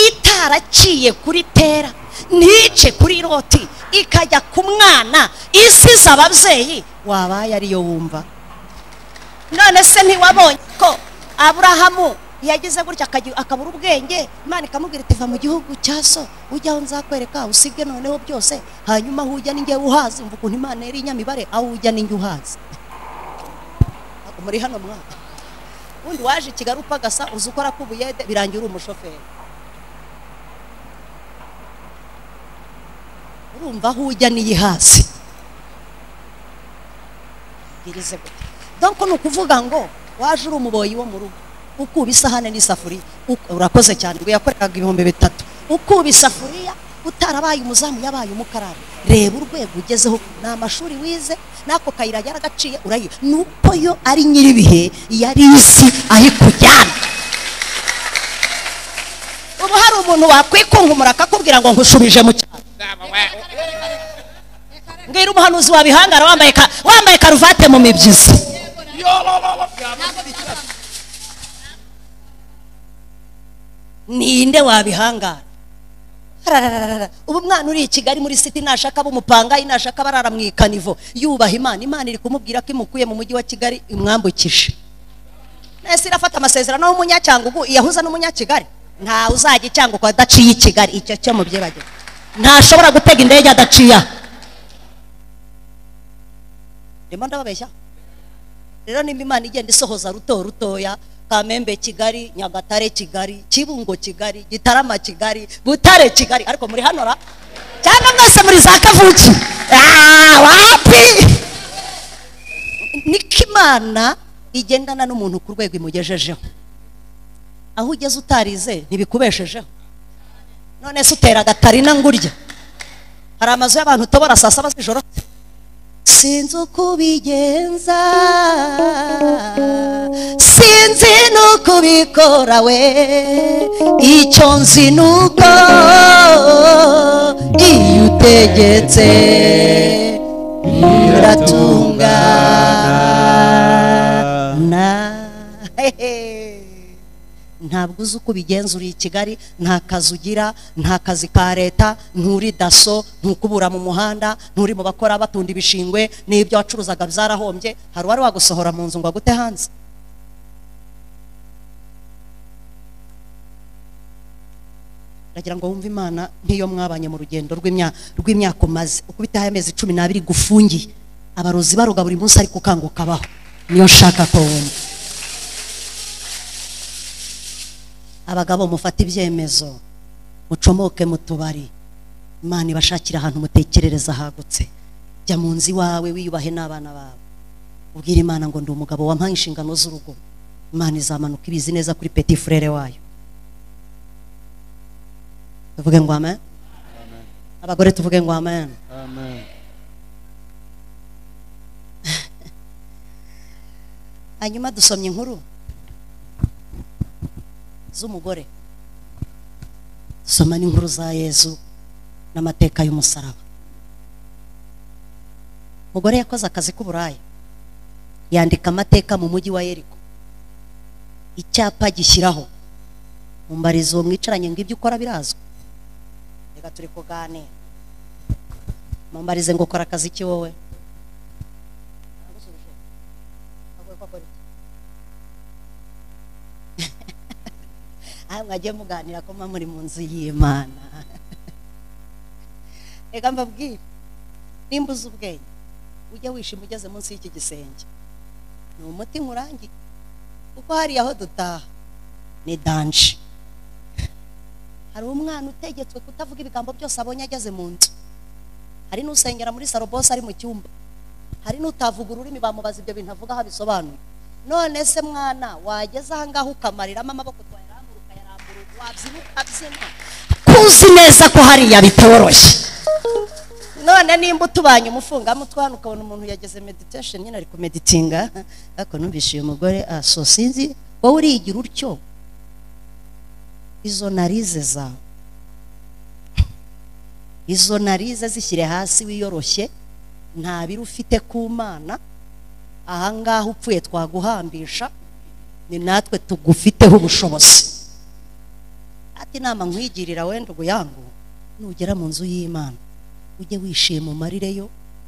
itaraciye kuri tera ntice kuri roti ikajya ku mwana isize ababyeyi wabaye ariyo wumva none se ntiwabonye ko aburahamu yagize gutya akagira- akabura ubwenge imana ikamubwira iti va mu gihugu cya so ujya aho nzakwereka usige noneho byose hanyuma aho ujya ninjye uhazi mvuga ukuntu imana yari inyamibare aho ujya ninjye uhazi muri hano mwaka ubundi waje i kigali upagasa uzi ukora k'ubuyede birangira uri umushoferi urumva aho ujya n'iyi hasi bwirize gutya donc ni ukuvuga ngo waje uri umuboyi wo mu rugo ukuba isahane n'isafuriya uk- urakoze cyane ubwo yakoreraga ibihumbi bitatu ukuba isafuriya utarabaye umuzamu yabaye umukarani reba urwego ugezeho ni amashuri wize n'ako kayira yaragaciye urayo nuko yo ari nyiribihe yari izi aho ikujyana ubu hari umuntu wakwikunkumura akakubwira ngo nkushubije mu cyaro mbwira umuhanuzi wabihangara wambaye ka- wambaye karuvate mu mibyizi ninde wabihangara Hararararara. ubu mwana uri i kigali muri siti nashaka ab'umupangayi nashaka barara mu ikanivo yubaha imana imana iri kumubwira ko imukuye mu mujyi wa kigali imwambukije nahise irafata amasezerano y'umunyacyangugu iyahuza n'umunyakigali nta uzajya icyangugu adaciye i kigali icyo cyo mu byibagirwa ntashobora gutega indege adaciye aha ndimo ndababeshya rero nimba imana igenda isohoza ruto rutoya kamembe kigali nyagatare kigali kibungo kigali gitarama kigali butare kigali ariko muri hano ra cyangwa mwese muri za kavuki Ah, wapi niko imana igendana n'umuntu ku rwego imugejejeho aho ugeze utarize ntibikubeshejeho none se utera agatarina ngurya hari amazu y'abantu utobora saa saba z'ijoro sinzi uko ubigenza sinzi nuko ubikora we icyo nzi nuko iyo utegetse biratungana na ntabwo uzi uko ubigenza uri i kigali nta kazi ugira nta kazi ka leta nturi daso ntukubura mu muhanda nturi mu bakora batunda ibishingwe n'ibyo wacuruzaga byarahombye hari uwari wagusohora mu nzu ngo agute hanze ndagira ngo wumve imana nk'iyo mwabanye mu rugendo rw'imya- rw'imyaka umaze uko ubitaye amezi cumi n'abiri gufungiye abarozi baroga buri munsi ariko ukanguka abaho niyo nshaka ko wumva abagabo mufate ibyemezo mucomoke mu tubari imana ibashakira ahantu mutekerereza hagutse jya mu nzu iwawe wiyubahe n'abana bawe ubwire imana ngo ndi umugabo wampaye inshingano z'urugo imana izamanuka ibizi neza kuri peti furere wayo tuvuge ngo amen abagore tuvuge ngo amen hanyuma dusomye inkuru z'umugore dusoma n'inkuru za yezu n'amateka y'umusaraba umugore yakoze akazi k'uburaya yandika amateka mu mujyi wa yeriko icyapa gishyiraho mumbarizo uwo mwicaranye ngo ibyo ukora birazwi reka turi kuganira mumbarize ngo ukora akazi ki wowe aha mwagiye muganira ko muba muri mu nzu y'imana reka mbabwire nimba uzi ubwenge ujya wishima ugeze munsi y'iki gisenge ni umuti nkurangiye kuko hariya aho dutaha ni danje hari umwana utegetswe kutavuga ibigambo byose abonye ageze mu nzu hari n'usengera muri saro bose ari mu cyumba hari n'utavuga ururimi bamubaza ibyo bintu avuga aho abisobanuye none se mwana wageze aha ngaha ukamariramo amaboko twayarambura ukayarambura wabyibuha ukabyina kuzi neza ko hariya bitoroshye none nimba utubanye umufungamutwe hano ukabona umuntu yageze meditation nyine ari kumeditinga ariko numvise uyu mugore aso sinzi wowe urigira utyo izo narize zawe izo narize zishyire hasi wiyoroshye nta biro ufite ku mana ahangaha upfuye twaguhambisha ni natwe tugufiteho ubushobozi ati inama nkwigirira wenda ubuyangu nugera mu nzu y'imana ujye wishima umarire yo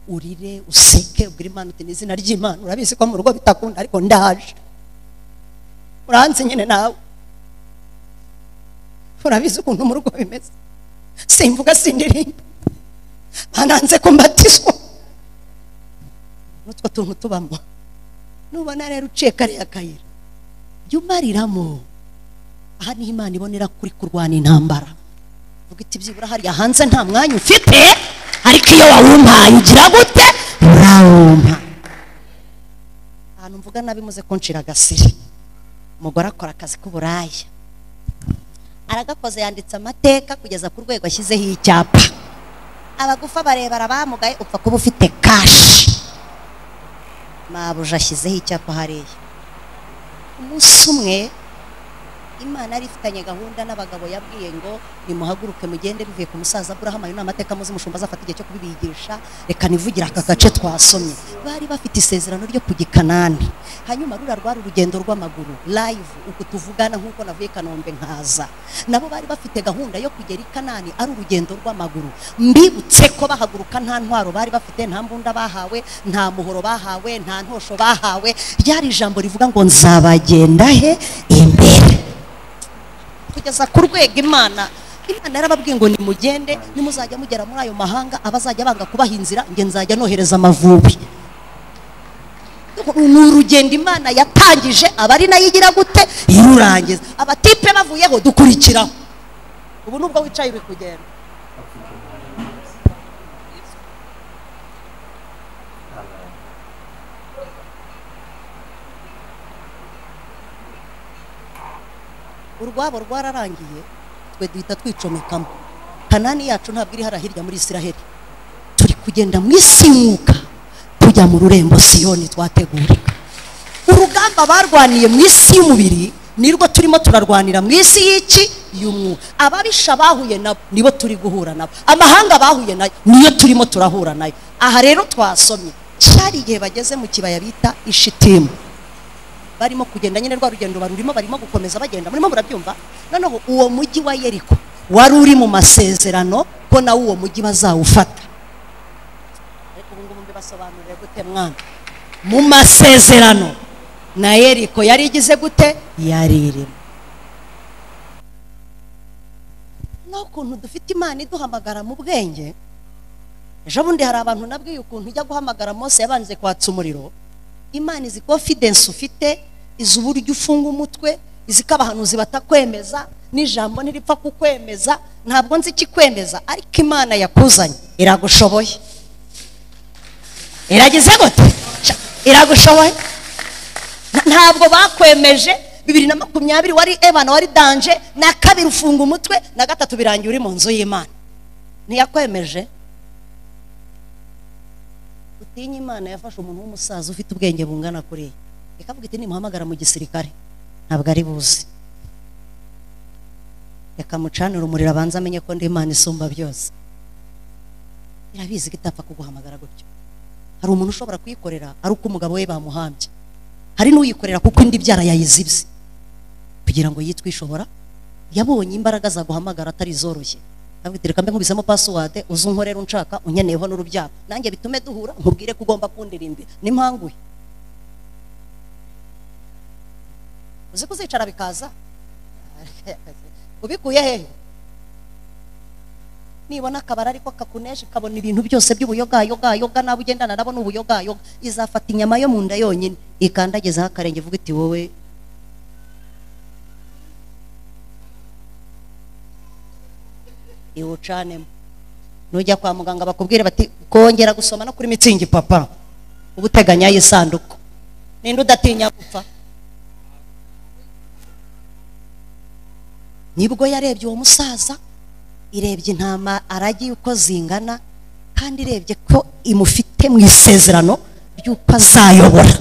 urire useke ubwire imana uti n'izina ry'imana urabizi ko mu rugo bitakunda ariko ndaje uranzi nyine nawe urabizi ukuntu mu rugo bimeze simvuga sindirimba bananze ko mbatizwa n'utwo tuntu tubamo nubona rero uciye kariya kayira jya umariramo aha niho imana ibonera kuri kurwana intambara vuga iti byibura hariya hanze nta mwanya ufite ariko iyo wawumpaye ugira gute urawumpa ahantu mvuga nabi muze kunshira agasiri umugore akora akazi k'uburaya aragakoze yanditse amateka kugeza ku rwego ashyizeho icyapa abagufa barebara bamugaye upfa kuba ufite kashi mabuja ashyizeho icyapa hariya umunsi umwe imana yari ifitanye gahunda n'abagabo yabwiye ngo nimuhaguruke mugende bivuye ku musaza burahama ayo ni amateka muzi mushumba azafata igihe cyo kubibigisha reka nivugira aka gace twasomye bari bafite isezerano ryo ku gikanani hanyuma rura rwari urugendo rw'amaguru live uku tuvugana nk'uko navuye i kanombe nkaza nabo bari bafite gahunda yo kugera i kanani ari urugendo rw'amaguru mbibutse ko bahaguruka nta ntwaro bari bafite nta mbunda bahawe nta muhoro bahawe nta ntosho bahawe ryari ijambo rivuga ngo nzabagenda he imbere kugeza ku rwego imana imana yarababwiye ngo nimugende nimuzajya mugera muri ayo mahanga abazajya banga kubaha inzira nge nzajya nohereza amavubi ni urugendo imana yatangije abari nayo igira gute irurangiza abatipe bavuyeho dukurikiraho ubu nubwo wicaye uri kugenda urwabo rwararangiye twe duhita twicomekamo kanani yacu ntabwo iri hariya hirya muri isiraheli turi kugenda mu isi mwuka tujya mu rurembo siyoni twategura urugamba barwaniye mu isi y'umubiri nirwo turimo turarwanira mu isi y'iki y'umwuka ababisha bahuye nabo nibo turi guhura nabo amahanga bahuye nayo niyo turimo turahura nayo aha rero twasomye cyari igihe bageze mu kibaya bita ishitimu barimo kugenda nyine rwa rugendo barurimo barimo gukomeza bagenda murimo murabyumva noneho uwo mujyi wa yeriko wari uri mu masezerano ko nawe uwo mujyi bazawufata ariko ubu ngubu mbibasobanurire gute mwana mu masezerano na yeriko yari igize gute yari irimo n'ukuntu dufite imana iduhamagara mu bwenge ejo bundi hari abantu nabwiye ukuntu ijya guhamagara mose yabanje kwatsa umuriro imana izi confidence ufite izi uburyo ufunga umutwe izi ko abahanuzi batakwemeza n'ijambo ntiripfa kukwemeza ntabwo nzi ikikwemeza ariko imana yakuzanye iragushoboye iragize gute Sha, iragushoboye N- ntabwo bakwemeje bibiri na makumyabiri wari ebana wari danje na kabiri ufunga umutwe na gatatu birangiye uri mu nzu y'imana ntiyakwemeje utinya imana yafashe umuntu w'umusaza ufite ubwenge bungana kuriya ikavuga iti nimuhamagara mu gisirikare ntabwo ari buzi reka mucanire umuriro abanza amenye ko ndi imana isumba byose irabizi ko itapfa kuguhamagara gutyo hari umuntu ushobora kuyikorera ari uko umugabo we bamuhambye hari n'uyikorera kuko indi byara yayizibye kugira ngo yitwe ishobora yabonye imbaraga zaguhamagara atari izoroshye abwitira kambe nkubisemo password uze unkorera unshaka unyeneyeho n'urubyaro nanjye bitume duhura nkubwire ko ugomba kundirimbira nimpanguye uzi kuzicara bikaza ubikuye hehe nibona akabari ariko kakuneje kabona ibintu byose by'ubuyogayogayoga nawe ugendana nabo ni ubuyogayoga izafata inyama yo mu nda yonyine ikandagezaho akarenge ivuga iti wowe iwucanemo nujya kwa muganga bakubwire bati kongera gusoma no kuri mitsingi papa uba uteganya y'isanduku ninde udatinya gupfa nibwo yarebye uwo musaza irebye intama aragiye uko zingana kandi irebye ko imufite mu isezerano ry'uko azayobora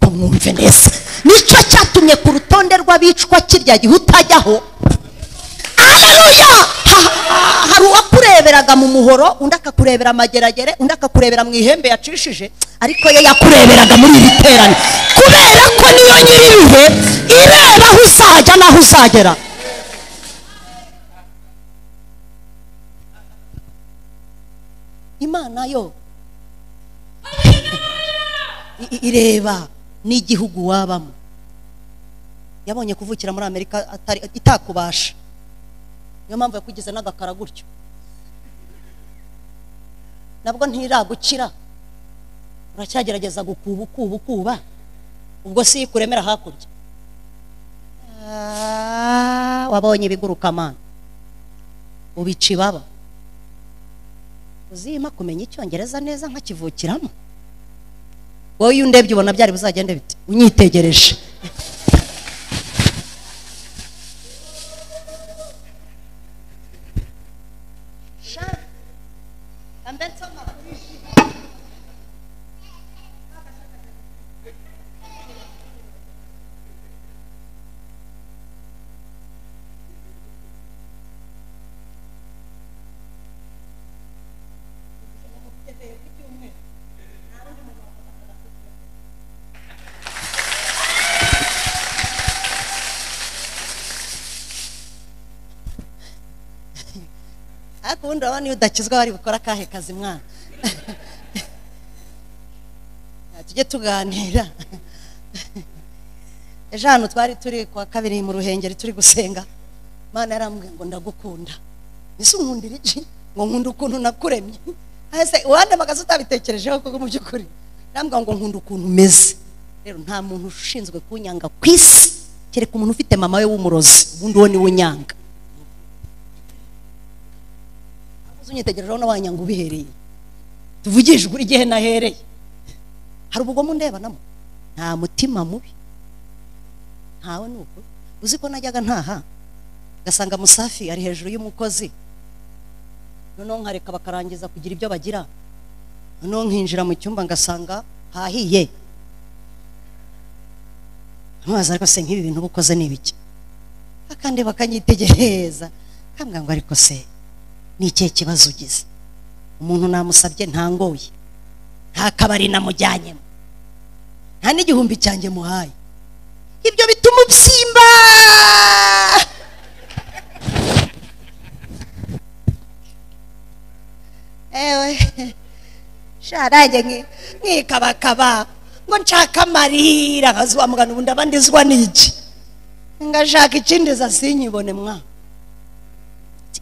ko mwumve neza nicyo cyatumye ku rutonde rw'abicwa kirya gihe utajyaho haleluya hari uwakureberaga mu muhoro undi akakurebera amageragere undi akakurebera mu ihembe yacishije ariko ye yakureberaga muri iri terane kubera ko niyo nyiribihe ireba aho uzajya n'aho uzagera imana yo i- i- ireba n'igihugu wabamo yabonye kuvukira muri amerika atari- itakubasha niyo mpamvu yakugize n'agakara gutyo nabwo ntiragukira uracyagerageza gukuba ukuba ukuba ubwo si kuremera hakurya Ah, wabonye ibiguruka mana ubica ibaba uzima kumenya icyongereza neza nkakivukiramo wowe iyo undebye ubona byari buzagende bite unyitegereje ariko ubundi urabona iyo udakizwa bari bukora akahe kazi mwana tujye tuganira ejo hano twari turi kuwa kabiri mu ruhengeri turi gusenga mwana yarambwiye ngo ndagukunda ese unkundira iki ngo nkunda ukuntu nakuremye ese uwandamagaza utabitekerejeho kuko mu by'ukuri yarambwiye ngo nkunda ukuntu umeze rero nta muntu ushinzwe kunyanga ku isi kereka umuntu ufite mama we w'umurozi ubundi uwo niwe unyanga uzi unyitegerejeho n'abanyanga ubihereye tuvugishwe uri gihe nahereye hari ubugome undebanamo nta mutima mubi ntawe ni ukuri uzi ko najyaga ntaha ugasanga musafi ari hejuru y'umukozi noneho nkareka bakarangiza kugira ibyo bagira noneho nkinjira mu cyumba ngasanga hahiye ntubaza ariko se nk'ibi bintu uba ukoze ni ibiki akandi bakanyitegereza kambwira ngo ariko se ni ikihe kibazo ugize umuntu namusabye ntangoye nta kabari namujyanyemo nta n'igihumbi cyanjye muhaye ibyo bituma ubyimba ewe sharange nki- nkikabakaba ngo nshaka amarira nkazuba mugana ubundi abandi izwa n'iki ngashaka ikindi zasinyibone mwana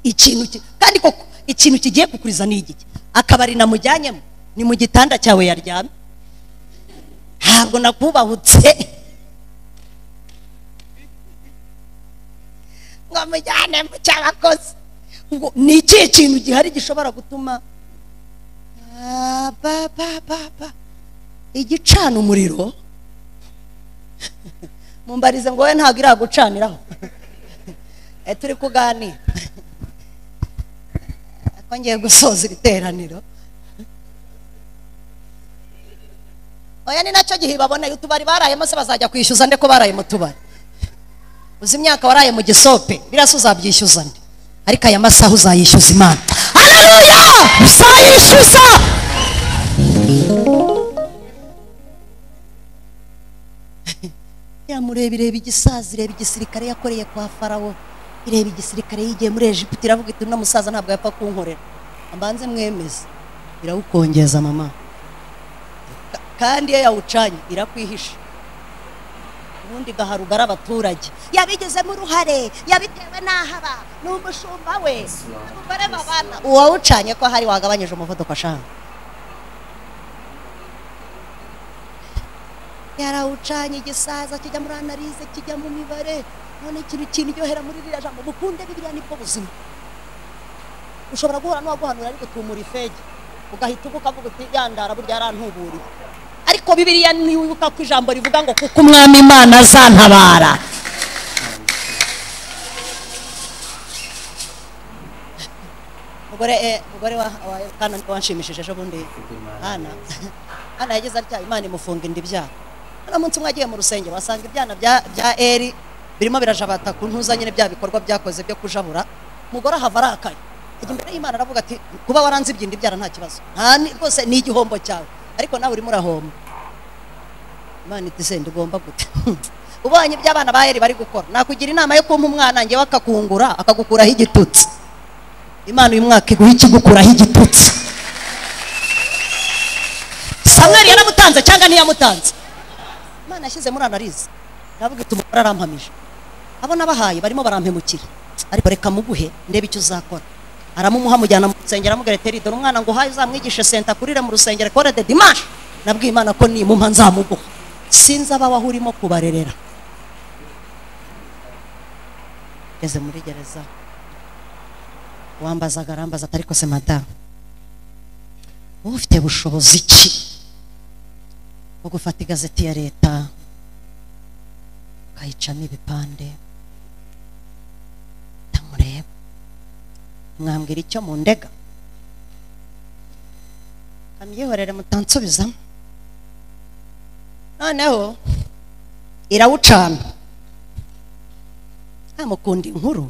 ikintu ki- kandi koko ikintu kigiye kukuriza ni igiki akabari namujyanyemo ni mu gitanda cyawe yaryamye ntabwo nakubahutse ngo mujyane mu cy'abakozi ubwo ni ikihe kintu gihari gishobora gutuma Ah, ba ba ba ba igicana umuriro mumbarize ngo wowe ntabwo iragucaniraho Eh, turi kuganira ko ngiye gusoza iri teraniro oya ni nacyo gihe baboneye utubari barayemo se bazajya kwishyuza nde ko baraye mu tubari uzi imyaka waraye mu gisope birasa uzabyishyuza nde ariko aya masaha uzayishyuza imana haleluya uzayishyuza yamureba ireba igisaza ireba igisirikare yakoreye kwa farawo ireba igisirikare yigiye muri egiputa iravuga iti uno musaza ntabwo yapfa kunkorera mbanze mwemeze irawukongeza mama Ka- kandi iyo yawucanye irakwihisha ubundi gaharugara abaturage yabigizemo uruhare yabitewe n'aho aba ni umushumba we abagore babana uwawucanye ko hari wagabanyije umuvuduko ashaka yarawucanye igisaza kijya muri analize kijya mu mibare none ikintu kinryohera muri ririya jambo mukunde bibiriya nibwo buzima ushobora guhura n'uwaguhanura ariko tumura ifege ugahita ubuka avuga uti yandara burya yarantuburiye ariko bibiriya ntiwibuka ko ijambo rivuga ngo kuko umwami imana azantabara mugore eh, mugore wa wa kana wanshimishije ejo bundi hana hana yagize atya imana imufunga inda ibyara hano munsi umwe agiye mu rusengero wasanga ibyana bya bya eri birimo birajabata ku ntuza nyine bya bikorwa byakoze byo kujabura umugore ahava arakaye ajya imbere y'imana aravuga ati kuba waranzibye inda ibyara nta kibazo nta ni- rwose ni igihombo cyawe ariko nawe urimo urahomba imana iti senda ugomba gute ubonye ibyo abana ba eri bari gukora nakugira inama yo kumpa umwana ngewe akakungura akagukuraho igitutsi imana uyu mwaka iguha ikigukuraho igitutsi samwari yaramutanze cyangwa ntiyamutanze imana yashyize muri analize iravuga iti umugore arampamije abo nabahaye barimo barampemukira ariko reka muguhe ndebe icyo uzakora aramumuha amujyana mu rusengero amubwira ati dore umwana ngo uhaye uzamwigishe senta kurira mu rusengero kora de dimanche nabwiye imana ko nimuha nzamuguha sinzi aba waho urimo kubarerera ngeze muri gereza wambazaga arambaza ati ariko se madamu wowe ufite bushobozi ki bwo gufata igazeti ya leta ukayicamo ibipande ndamureba mwambwira icyo mu ndega kamyihorere mutansubizamo noneho irawucana ntamukunda inkuru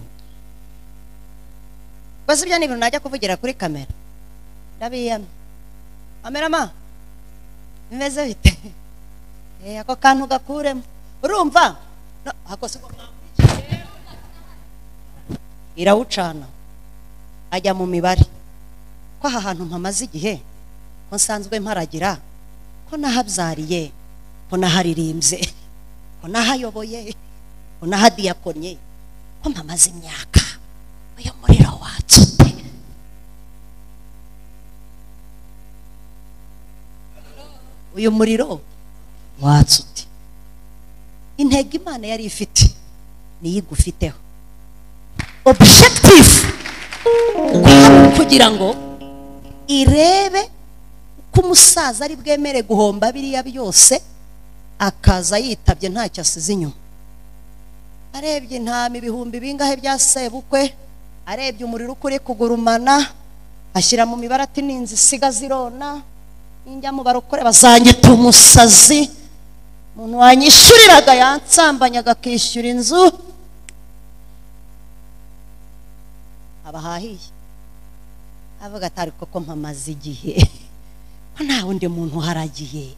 gusa ibyo ni ibintu najya kuvugira kuri kamera ndabiyamye kamerama bimeze bite Eh, ako kantu gakuremo urumva No, ako si ko mwakurikiye. irawucana ajya mu mibare ko aha hantu mpamaze igihe ko nsanzwe mparagira ko nahabyariye ko naharirimbye ko nahayoboye ko nahadiyakonye ko mpamaze imyaka uyu muriro watse ute uyu muriro watse ute intego imana yari ifite niyo igufiteho objective kwawe kugira ngo irebe uko umusaza ari bwemere guhomba biriya byose akaza yitabye ntacyo asize inyuma arebye intama ibihumbi bingahe bya sebukwe arebye umuriro uko uri kugurumana ashyira mu mibare ati ninzi isiga zirona ninjya mu barokore bazangita umusazi umuntu wanyishyuriraga yansambanyaga akishyura inzu abahahiye avuga ati ariko ko mpamaze igihe ko nta wundi muntu uharagiye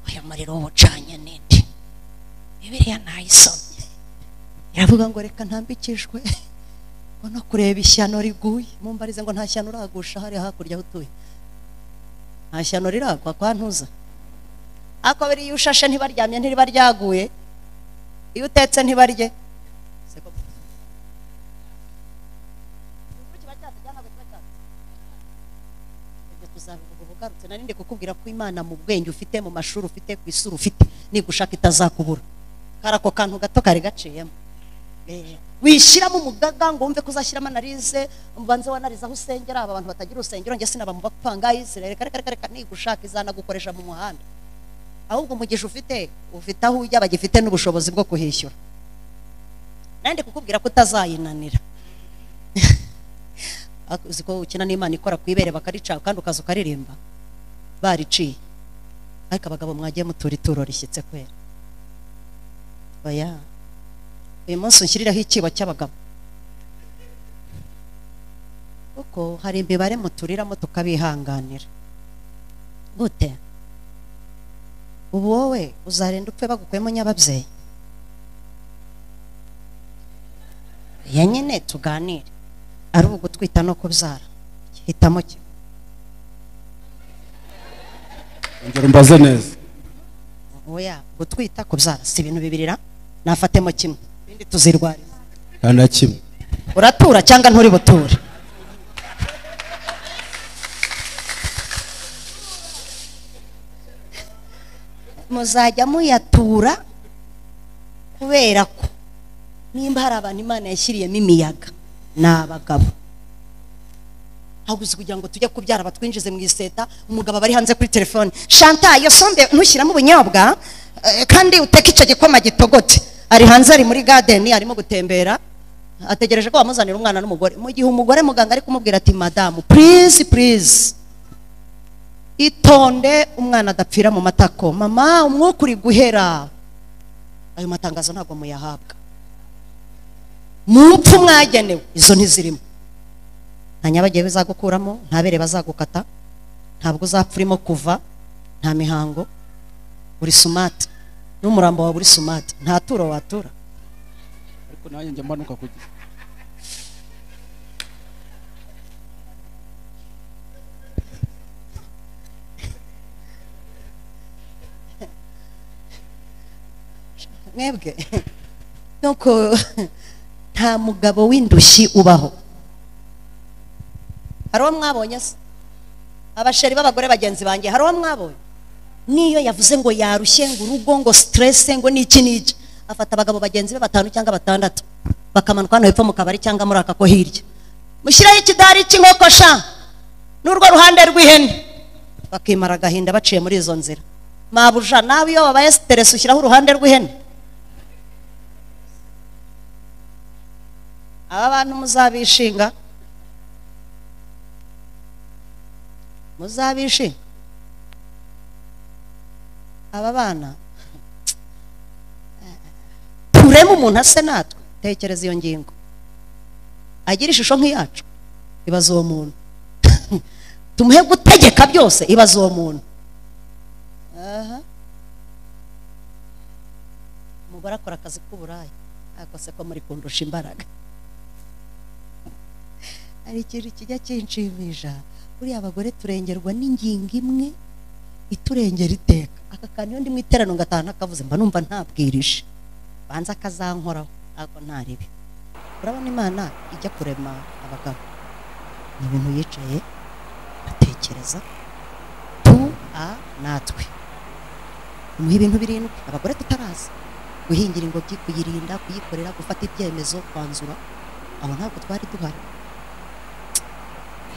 uyu muriro wucanye ninde bibiriya nayisomye iravuga ngo reka ntambikijwe ngo no kureba ishyano riguye mumbarize ngo nta shyano uragusha hariya hakurya aho utuye nta shyano riragwa kwa ntuza ariko biriya iyo ushashe ntibaryamye ntiriba ryaguye iyo utetse ntibarye ibyo tuzabivuga uba ugarutse nari ndi kukubwira ko imana mu bwenge ufite mu mashuri ufite ku isura ufite nigushaka itazakubura kari ako kantu gato kari gaciyemo Eh, wishyiramo umugaga ngo wumve ko uzashyiramo analize mbanze wanarize aho usengera aba bantu batagira urusengero njye sinaba mu bapanga Israel reka reka reka reka nigushaka izanagukoresha mu muhanda ahubwo umugisha ufite ufite aho ujya bagifite n'ubushobozi bwo kuhishyura nandi kukubwira ko utazayinanira uzi ko ukina n'imana ikora ku ibere bakarica kandi ukaza ukaririmba bariciye ariko abagabo mwagiye mutura ituro rishyitse kwera oya uyu munsi unshyiriraho ikibo cy'abagabo kuko hari imibare muturiramo tukabihanganira gute ubu wowe uzarenda upfe bagukuyemo nyababyeyi ya nyine tuganire ari ugutwita no kubyara hitamo kimwe
ongera umbaze neza
oya gutwita kubyara si ibintu bibirira nafatemo kimwe ibindi tuzirwariza
nta na kimwe
uratura cyangwa nturi buture muzajya muyatura kubera ko nimba hari abantu imana yashyiriyemo imiyaga ni abagabo ntabwo uzi kugira ngo tujye kubyara batwinjize mu iseta umugabo aba ari hanze kuri telefone shanta iyo sombe ntushyiramo ubunyobwa eh, kandi uteke icyo gikoma gitogote ari hanze ari muri gadeni arimo gutembera ategereje ko wamuzanira umwana n'umugore mu gihe umugore muganga ari kumubwira ati madamu purize purize itonde umwana adapfira mu matako mama umwuka uri guhera ayo matangazo ntabwo muyahabwa mu mpfu mwagenewe izo ntizirimo nta nyabagiye bizagukuramo nta bere bazagukata ntabwo uzapfa urimo kuva nta mihango uri sumati n'umurambo wawe uri sumati nta turo watura
ariko nanjye njya manuka kujya
mwebwe nuko nta mugabo w'indushyi ubaho hari uwo mwabonye se abasheri b'abagore bagenzi banjye hari uwo mwabonye niyo yavuze ngo yarushye ngo urugo ngo siterese ngo n'iki n'iki afata abagabo bagenzi be batanu cyangwa batandatu bakamanuka hano hepfo mu kabari cyangwa muri aka ko hirya mushyiraho ikidari cy'inkoko sha n'urwo ruhande rw'ihene bakimara agahinda baciye muri izo nzira mabuja nawe iyo wabaye siteresi ushyiraho uruhande rw'ihene aba bantu muzabishinga muzabishinga aba bana turemo umuntu ase natwe tekereza iyo ngingo agira ishusho nk'iyacu ibaza uwo muntu tumuhe gutegeka byose ibaza uwo muntu aha umugore akora akazi k'uburaya akose ko muri kundusha imbaraga hari ikintu kijya kinshimisha buriya abagore turengerwa n'ingingo imwe iturengera iteka aka kantu iyo ndi mu iteraniro ngataha ntakavuze mba numva ntabwirije banza akazankoraho ntabwo ntaribi urabona imana ijya kurema abagabo ni ibintu yicaye atekereza tu a natwe umuha ibintu birindwi abagore tutarazi guhingira ingobyi kuyirinda kuyikorera gufata ibyemezo kwanzura aho ntabwo twari duhari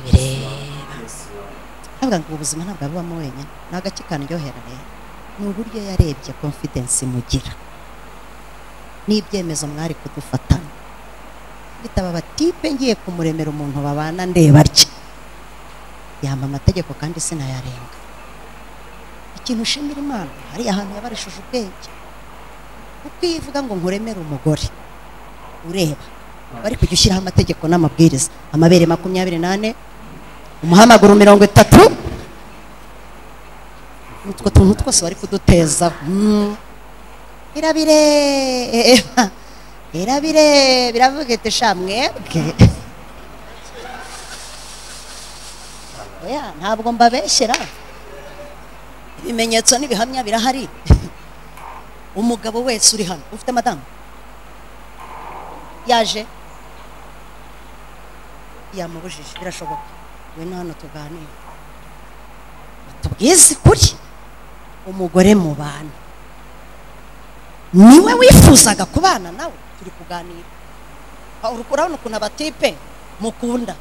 bireba
Yes, Lord.
ntabwo ngo ubuzima ntabwo bubamo wenyine ni agace karyohera rero ni uburyo yarebye confidence mugira n'ibyemezo mwari kudufatana bitaba batipe ngiye kumuremera umuntu babana ndeba atya yampa amategeko kandi sinayarenga ikintu ushimira imana hari ahantu yabarishije ubwenge kuko iyo ivuga ngo nkuremere umugore ureba bari kujya ushyiraho amategeko n'amabwiriza amabere makumyabiri n'ane umuhamagaro mirongo itatu utwo tuntu twose bari kuduteza Mm. irabireba irabireba iravuga iti sha mwebwe oya ntabwo mbabeshyera ibimenyetso n'ibihamya birahari umugabo wese uri hano ufite madamu yaje yamubujije birashoboka ngwino hano tuganire batubwize kuri umugore mu bantu niwe wifuzaga kubana nawe turi kuganira Ah, uri urabona ukuntu abatipe mukunda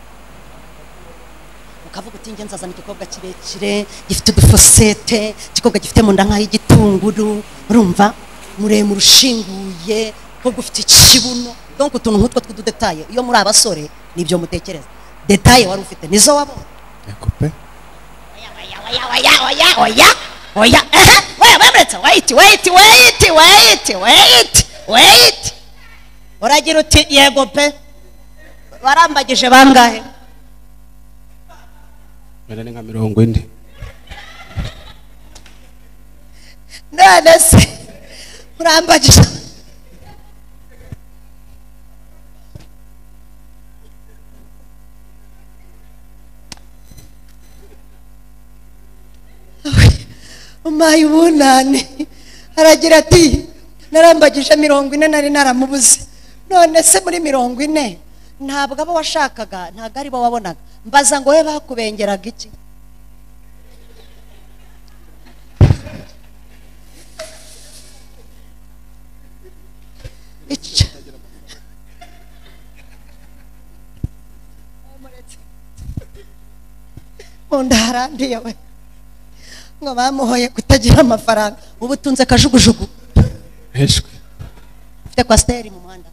ukavuga uti njye nzazana igikobwa kirekire gifite udufosete igikobwa gifite mu nda nk'ay'igitunguru urumva muremure ushinguye ko gufite ikibuno donc utuntu nk'utwo tw'ududetaye iyo muri abasore nibyo mutekereza detaye wari ufite nizo wabonye
Yego pe.
oya oya oya oya oya ehe oya wemuretse wait wait wait wait wait wait uragira uti yego pe barambagije bangahe
Wenda ni nka mirongo ine.
none se urambagije umpaye ubunane aragira ati narambagije mirongo ine nari naramubuze none se muri mirongo ine ntabwo abo washakaga ntabwo aribo wabonaga mbaza ngo we bakubengeraga iki Ic- mu nda haranduye we ngo bamuhoye kutagira amafaranga ubu utunze kajugujugu
Heshwe.
ufite kwasiteri mu muhanda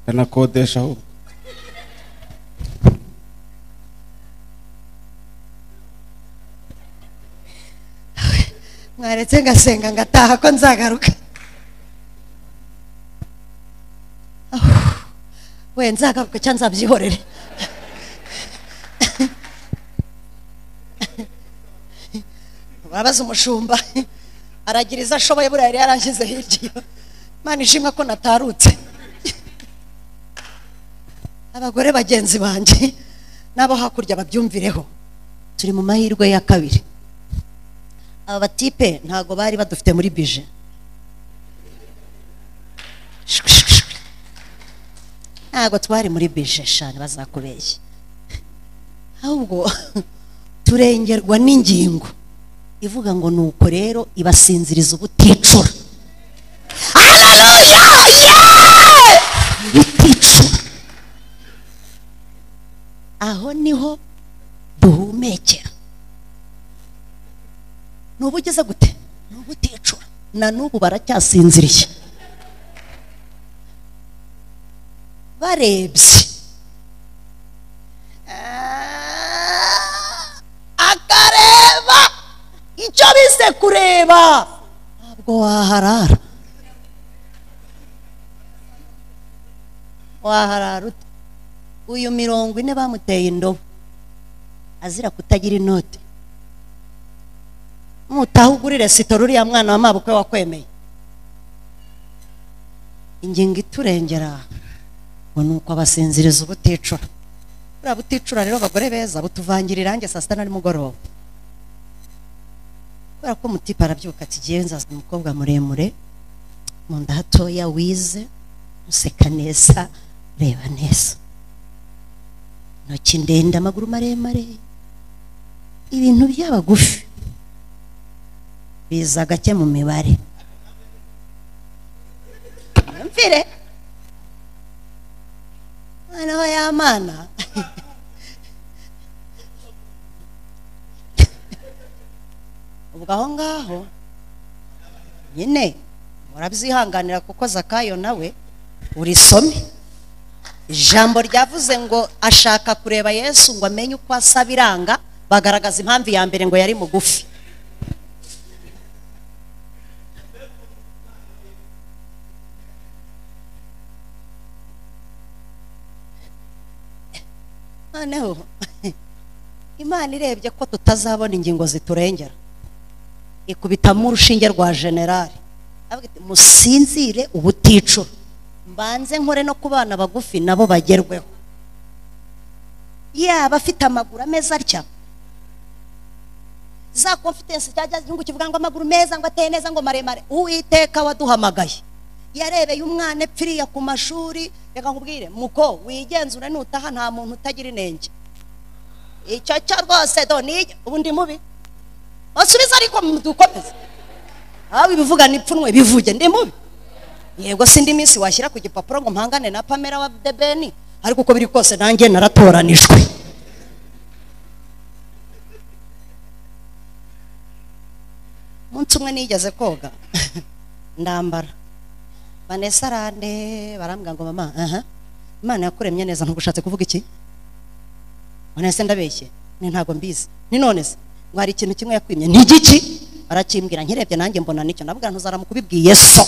Kanakodesha ahubwo.
mwaretse ngasenga ngataha ko nzagaruka Ah, we nzagaruka cyangwa nzabyihorere urabaza umushumba aragira izo ashoboye buriya yari yarangize hirya iyo imana ishimwe ko natarutse abagore bagenzi banjye n'abo hakurya babyumvireho turi mu mahirwe ya kabiri aba batipe ntabwo bari badufite muri bije ntabwo twari muri bijeshani bazakubeshya ahubwo turengerwa n'ingingo ivuga ngo ni uko rero ibasinziriza ubuticura hararuya yeee buticura aho niho duhumekera ni ubu ugeze gute ni ubuticura na n'ubu baracyasinziriye barebye Ah, akareba icyo bise kureba ntabwo waharara waharara ute uyu mirongo ine bamuteye indobo azira kutagira inote nutaha ugurire sito ruriya mwana wa mabukwe wakwemeye ingingo iturengera ngo ni uko abasinziriza ubuticura buriya buticura rero abagore beza butuvangira irangi saa sita na nimugoroba kubera ko umutipe arabyuka ati ngewe nzaza umukobwa muremure mu nda hatoya wize useka neza reba neza intoki ndende amaguru maremare ibintu by'abagufi biza gake mu mibare mvire noneho ya mana ubwo aho ngaho nyine murabyihanganira kuko zakayo nawe urisome ijambo ryavuze ngo ashaka kureba yesu ngo amenye uko asa biranga bagaragaza impamvu ya mbere ngo yari mugufi noneho imana irebye ko tutazabona ingingo ziturengera ikubitamo urushinge rwa generali avuga iti musinzire ubuticura mbanze nkore no ku bana bagufi nabo bagerweho yaba afite amaguru ameza atya za confidence cyangwa igihugu kivuga ngo amaguru meza ngo ateye neza ngo maremare uwiteka waduhamagaye yarebeye umwana epfiriya ku mashuri reka nkubwire muko wigenzure nutaha nta muntu utagira inenge icyo cyo rwose doni ubu ndi mubi basubiza ariko dukomeze aho ibivuga n'ipfunwe bivuge ndi mubi yego si indi minsi washyira ku gipapuro ngo mpangane na pamela wa debeni ariko uko biri kose nanjye naratoranijwe umunsi umwe nigeze koga ndambara vanessa arande barambwira ngo mama aha imana yakuremye neza ntugushatse kuvuga iki vanessa ndabeshye ni ntabwo mbizi ni none se ngo hari ikintu kimwe yakwimye ni igiki arakimbwira nkirebye nanjye mbona nicyo nabwira ntuzaramukubibwiye so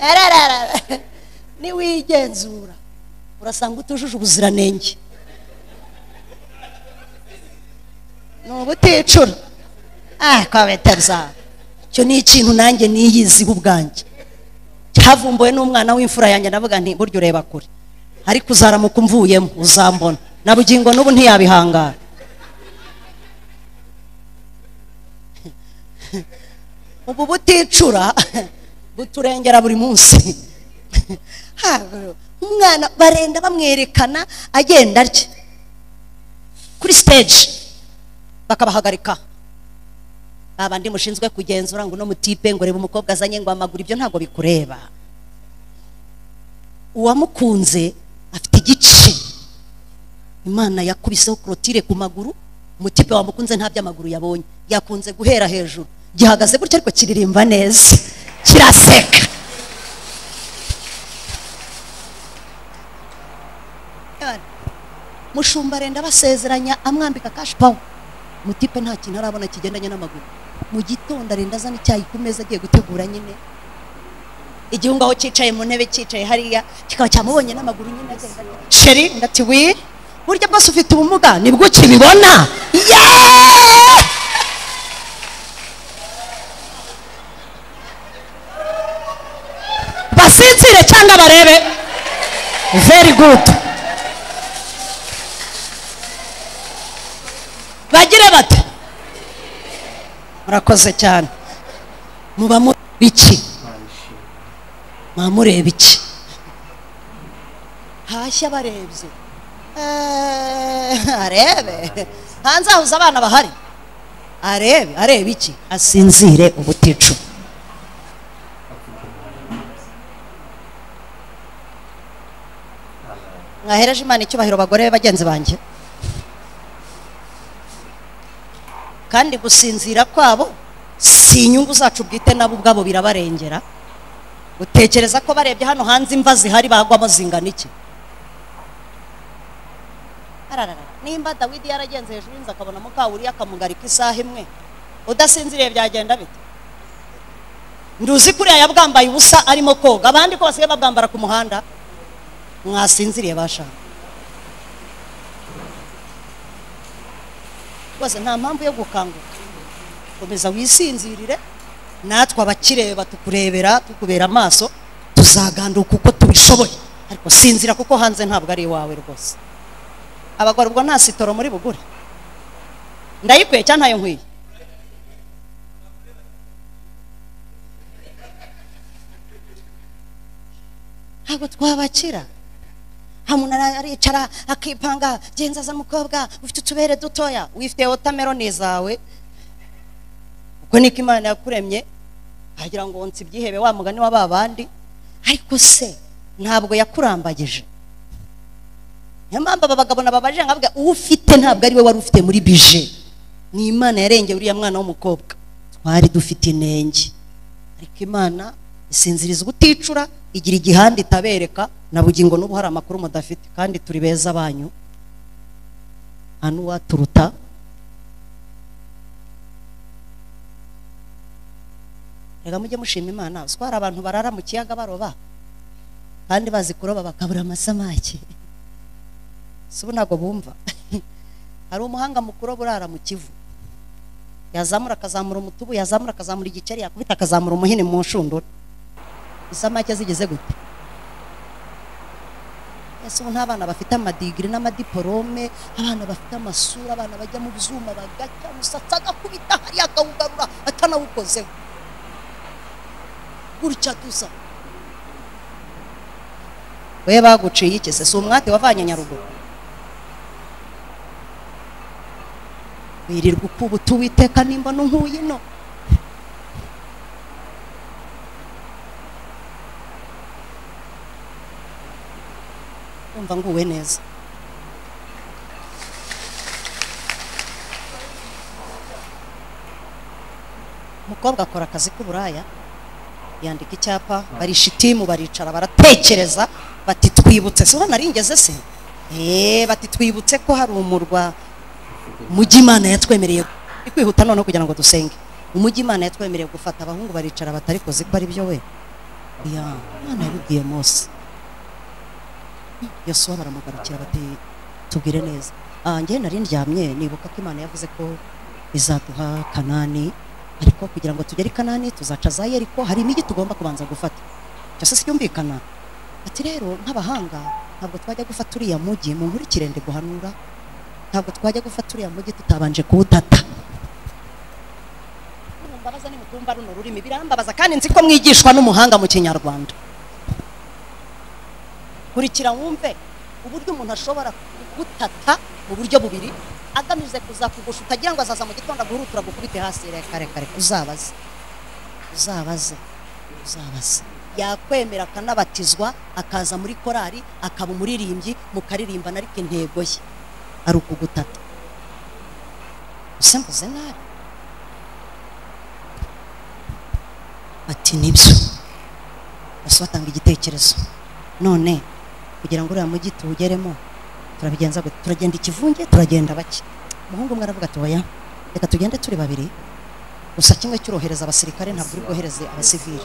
areba niwigenzura urasanga utujuje ubuziranenge ni ubuticura ah kwa beteza icyo ni ikintu nanjye niyiziho ubwanjye cyavumbuwe n'umwana w'imfura yanjye navuga nti burya ureba kure ariko uzaramuka umvuyemo uzambona na bugingo n'ubu ntiyabihangara ubu buticura buturengera buri munsi umwana barenda bamwerekana agenda atya kuri siteji bakabahagarika babandi mushinzwe kugenzura ngo uno mutipe ngo reba umukobwa azanye ngo amaguru ibyo ntabwo bikureba uwamukunze afite igice imana yakubiseho korotire ku maguru umutipe wamukunze nta by'amaguru yabonye yakunze guhera hejuru gihagaze gutya ariko kiririmba neza kiraseka mushumba arenda basezeranya amwambika kashi pawa mutipe nta kintu arabona kigendanye n'amaguru mu gitondo arenda azana icyayi ku meza agiye gutegura nyine igihungu aho cyicaye mu ntebe cyicaye hariya kikaba cyamubonye n'amaguru nyine agenda sheri ndati wi burya bwose ufite ubumuga nibwo ukibibona yeee basinzire cyangwa barebe very good murakoze cyane muba muri iki
Imana ishimwe
muba mureba iki hashya barebye Eh, arebe hanze hahuze abana bahari arebe arebe iki asinzire ubuticu mwahereje imana icyubahiro bagore be bagenzi banjye kandi gusinzira kwabo si inyungu zacu bwite nabo ubwabo birabarengera utekereza ko barebye hano hanze imva zihari bagwamo zingana iki Ararara, nimba dawidi yaragenze hejuru y'inzu akabona mukawuriya akamugarika isaha imwe udasinziriye byagenda bite nduzi kuriya yabwambaye ubusa arimo koga abandi ko basigaye babwambara ku muhanda mwasinziriye bashaka rwose nta mpamvu yo gukanguka komeza wisinzirire natwe abakireba tukurebera tukubera amaso tuzaganduka uko tubishoboye ariko sinzira kuko hanze ntabwo ari iwawe rwose abagore ubwo nta sitoro muri bugure ndayikwiye cyangwa ntayo nkwiye ntabwo twabakira nta muntu ara- aricara akipanga genza za mukobwa ufite utubere dutoya wifite wotameroni zawe ubwo niko imana yakuremye agira ngo nsi ibyihebe wa mugani wa ba bandi ariko se ntabwo yakurambagije niyo mpamvu aba bagabo nababaje nkabwa uwo ufite ntabwo ari we wari ufite muri bije ni imana yarengeye uriya mwana w'umukobwa twari dufite inenge ariko imana isinziriza ubuticura igira igihande itabereka na bugingo n'ubu hari amakuru mudafite kandi turi beza banyu nta n'uwaturuta reka mujye mushima imana uziko hari abantu barara mu kiyaga baroba kandi bazi kuroba bakabura amasamake si ubu ntabwo bumva hari umuhanga mu kuroba urara mu kivu yazamura akazamura umutubu yazamura akazamura igikeri yakubita akazamura umuhini mu nshundura isamake zigeze gute ese ubu n'abana bafite amadigiri n'amadiporome abana bafite amasura abana bajya mu byuma bagacya umusatsi agakubita hariya akawugarura atanawukozeho gutya dusa we baguciye iki se si umwate wavanye nyaruguru wirirwa ukubuta uwiteka nimba nkuye ino umva nguwe neza umukobwa akora akazi k'uburaya yandika icyapa barishitimu baricara baratekereza bati twibutse si ubona aringeze se eee bati twibutse ko hari umurwa umujyi imana yatwemereye turi kwihuta noneho kugira ngo dusenge umujyi imana yatwemereye gufata abahungu baricara batari kuzi ko ari byo we ya imana yabibwiye mose yasuwa baramugarukira bati tubwire neza ah njye nari ndyamye nibuka ko imana yavuze ko izaduha kanani ariko kugira ngo tugere i kanani tuzaca za yeriko hari imijyi tugomba kubanza gufata icyo se sibyumvikana ati rero nk'abahanga ntabwo twajya gufata uriya mujyi mu nkurikire ndi guhanura ntabwo twajya gufata uriya mujyi tutabanje kuwutata mbabaza nimutumva runo rurimi birambabaza kandi nzi ko mwigishwa n'umuhanga mu kinyarwanda kurikira wumve uburyo umuntu ashobora kugutata mu buryo bubiri agamije kuzakugusha utagira ngo azaza mu gitondo aguhure turagukubite hasi reka reka reka uzabaze uzabaze uzabaze yakwemera akanabatizwa akaza muri korari akaba umuririmbyi mukaririmbana ariko intego ye ari ukugutata usembuze nabi ati nibyo bose batanga igitekerezo none kugira ngo uriya mujyi tuwugeremo turabigenza gute turagenda ikivunge turagenda bake umuhungu umwe aravuga ati oya reka tugende turi babiri gusa kimwe cyurohereza abasirikare ntabwo uri bwohereze abasivili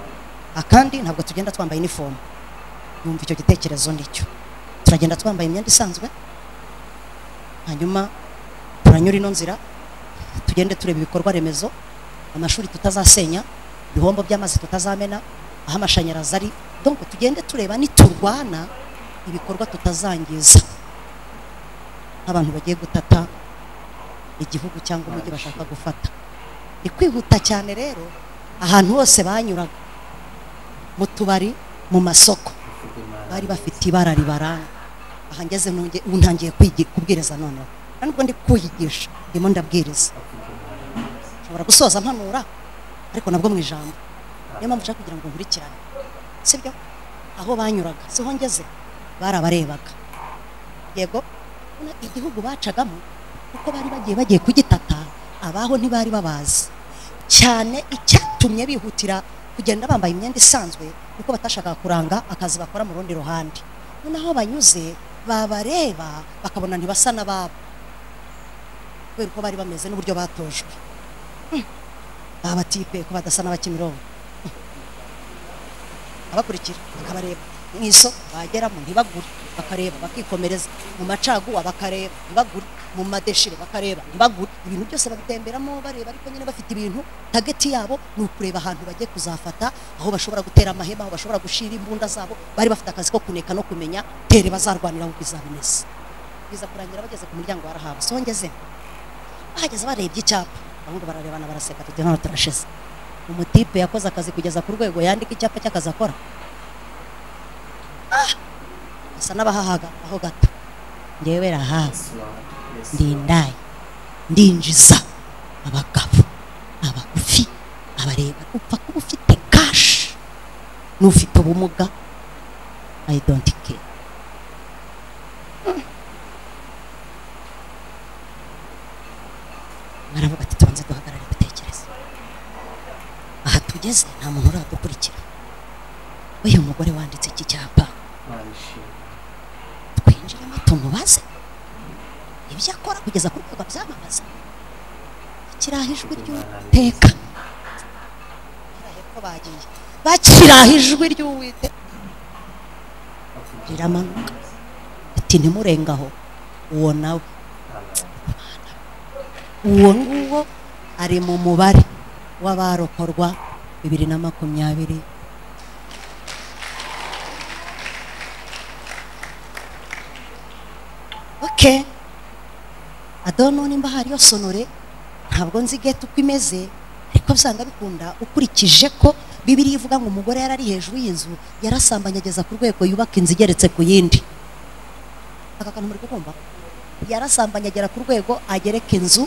akandi ntabwo tugenda twambaye inifomu yumva icyo gitekerezo nicyo turagenda twambaye imyenda isanzwe hanyuma turanyura ino nzira tugende tureba ibikorwa remezo amashuri tutazasenya ibihombo by'amazi tutazamena aho amashanyarazi ari donc tugende tureba niturwana ibikorwa tutazangiza nk'abantu bagiye gutata igihugu cyangwa umujyi bashaka gufata ikwihuta cyane rero ahantu hose banyuraga mu tubari mu masoko
mvuga imana
bari bafite ibara ribaranga aha ngeze nonge- ubu ntangiye kwigi- kubwiriza noneho nta nubwo ndi kuyigisha ndimo ndabwiriza nshobora gusoza mpanura ariko nabwo mu ijambo niyo mpamvu ushaka kugira ngo nkurikirane sibyo aho banyuraga siho ngeze barabarebaga yego urabona igihugu bacagamo kuko bari bagiye bagiye kugitata abaho ntibari babazi cyane icyatumye bihutira kugenda bambaye imyenda isanzwe kuko batashakaga kuranga akazi bakora mu rundi ruhande noneho banyuze babareba bakabona ntibasa n'ababo kubera uko bari bameze n'uburyo batojwe Hmm. aba batipe ko badasa n'abakimirongo abakurikira bakabareba mu isoko bageramo ntibagure bakareba bakikomereza mu macaguwa bakareba ntibagure mu madeshire bakareba ntibagure ibintu byose babitemberamo bareba ariko nyine bafite ibintu tageti yabo ni ukureba ahantu bagiye kuzafata aho bashobora gutera amahema aho bashobora gushira imbunda zabo bari bafite akazi ko kuneka no kumenya tere bazarwanira ahubwo izabimeze biza kurangira bageze ku muryango warahawe so ngeze bahageze barebye icyapa abahungu bararebana baraseka tuti hano turashize umutipe yakoze akazi kugeza ku rwego yandika icyapa cy'akazi akora ah asa n'abahahaga aho gato ngewe rahawe
yes lord yes lord
ndindaye ndinjiza abagabo abagufi abareba upfa kuba ufite kashi n'ufite ubumuga i don't care baravuga ati tubanze duhagarare dutekereze aha tugeze nta muntu uradukurikira uyu mugore wanditse iki cyapa
imana ishimwe
twinjiremo tumubaze ibyo akora kugeza ku rwego byamamaza kiraha ijwi ry'uwiteka ko bagiye bakiraha ijwi ry'uwiteka riramanuka ati ntimurengaho uwo nawe uwo nguwo ari mu mubare w'abarokorwa bibiri na makumyabiri okay adono nimba hariyo sonore ntabwo nzi gete uko imeze ariko usanga bikunda ukurikije ko bibiri ivuga ngo umugore yari ari hejuru y'inzu yarasambanye ageza ku rwego yubaka inzu igeretse ku yindi aka kantu muri kukumva yarasambanye agera ku rwego agereka inzu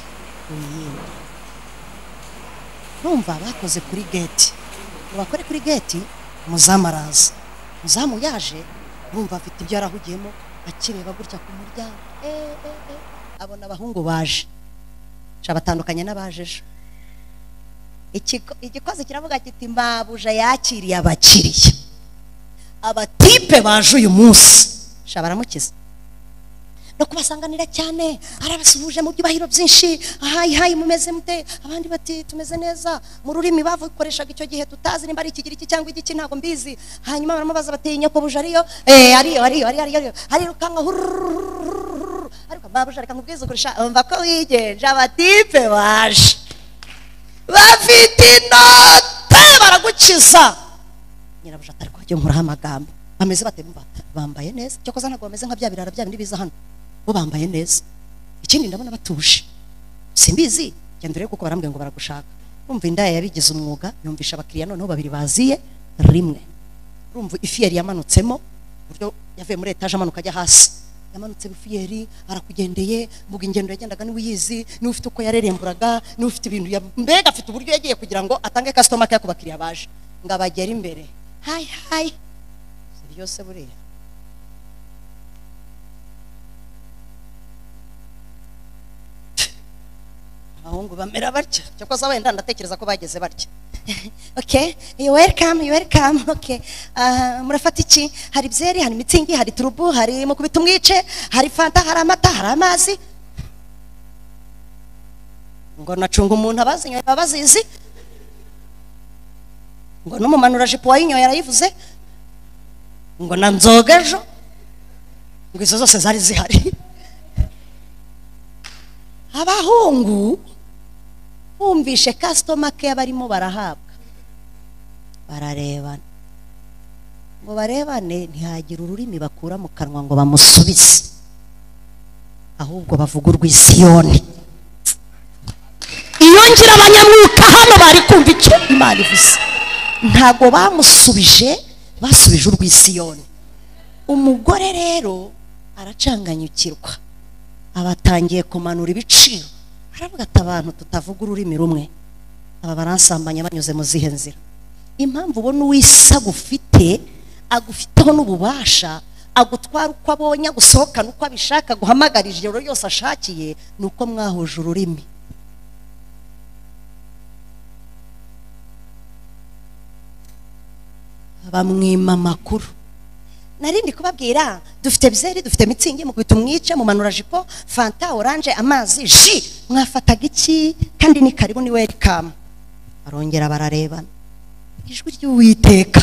ku yindi numva bakoze kuri geti ngo bakore kuri geti umuzamu araza umuzamu yaje bumva afite ibyo yarahugiyemo akireba gutya ku muryango eh, eh, eh. abona abahungu baje shabatandukanye n'abaje ejo Ikigo- igikozi kiravuga kiti mbabuja yakiriye abakiriya abatipe baje uyu munsi shabaramukiza no kubasanganira cyane arabasuhuje mu byubahiro byinshi ahayi hayi mumeze mute abandi bati tumeze neza mu rurimi bavukoreshaga icyo gihe tutazi nimba ari ikigiriki cyangwa igiki ntabwo mbizi hanyuma baramubaza bati nyakobuje ariyo eh ariyo ariyo ariyo ariyo ariyo arirukanka hurururururu. ariko babuje reka nkubwize kurusha umva ko wigenje abatipe baje bafite inote baragukiza nyirabuja atari kujya nkuraho amagambo bameze bate bumva bambaye neza cyokoza ntabwo bameze nka bya birara bya bindi biza hano bo bambaye neza ikindi ndabona batuje simbizi genda urebe kuko barambwiye ngo baragushaka urumva indaya yabigize umwuga yumvisha abakiriya noneho babiri baziye rimwe urumva ifi yari yamanutsemo uburyo yavuye muri etaje amanuka ajya hasi yamanutse bufiyeri arakugendeye mvuga ingendo yagendaga niwe uyizi niwe ufite uko yareremburaga niwe ufite ibintu ya- mbega afite uburyo yagiye kugira ngo atange kasitoma keya ku bakiriya baje ngo abagere imbere hayi hayi si byose buriya abahungu bamera batya cyakoze wenda ndatekereza ko bageze batya okay you welcome you welcome okay Ah, murafata iki hari byeri hari mitsingi hari turubu hari mukubita umwice hari fanta hari amata hari amazi ngo nacunga umuntu abazinyoye baba bazizi ngo n'umumanura jipo wayinyoye arayivuze ngo na nzoga ejo ngo izo zose zari zihari abahungu bumvishe kasitoma keya barimo barahabwa bararebana ngo barebane ntihagire ururimi bakura mu kanwa ngo bamusubize ahubwo bavuga urwisiyoni iyo birangira abanyamwuka hano bari kumva icyo imana ivuze ntabwo bamusubije basubije urwisiyoni umugore rero aracanganyukirwa aba atangiye kumanura ibiciro aravuga ati abantu tutavuga ururimi rumwe aba baransambanya banyuze mu zihe nzira impamvu ubona uw'isaga ufite agufiteho n'ububasha agutwara uko abonye agusohokana uko abishaka guhamagara ijoro ryose ashakiye ni uko mwahuje ururimi bamwima amakuru narindi kubabwira dufite byeri dufite mitsingi mukubita umwice mumanura jipo fanta oranje amazi ji mwafataga iki kandi ni karibu ni welikamu barongera bararebana ijwi ry'uwiteka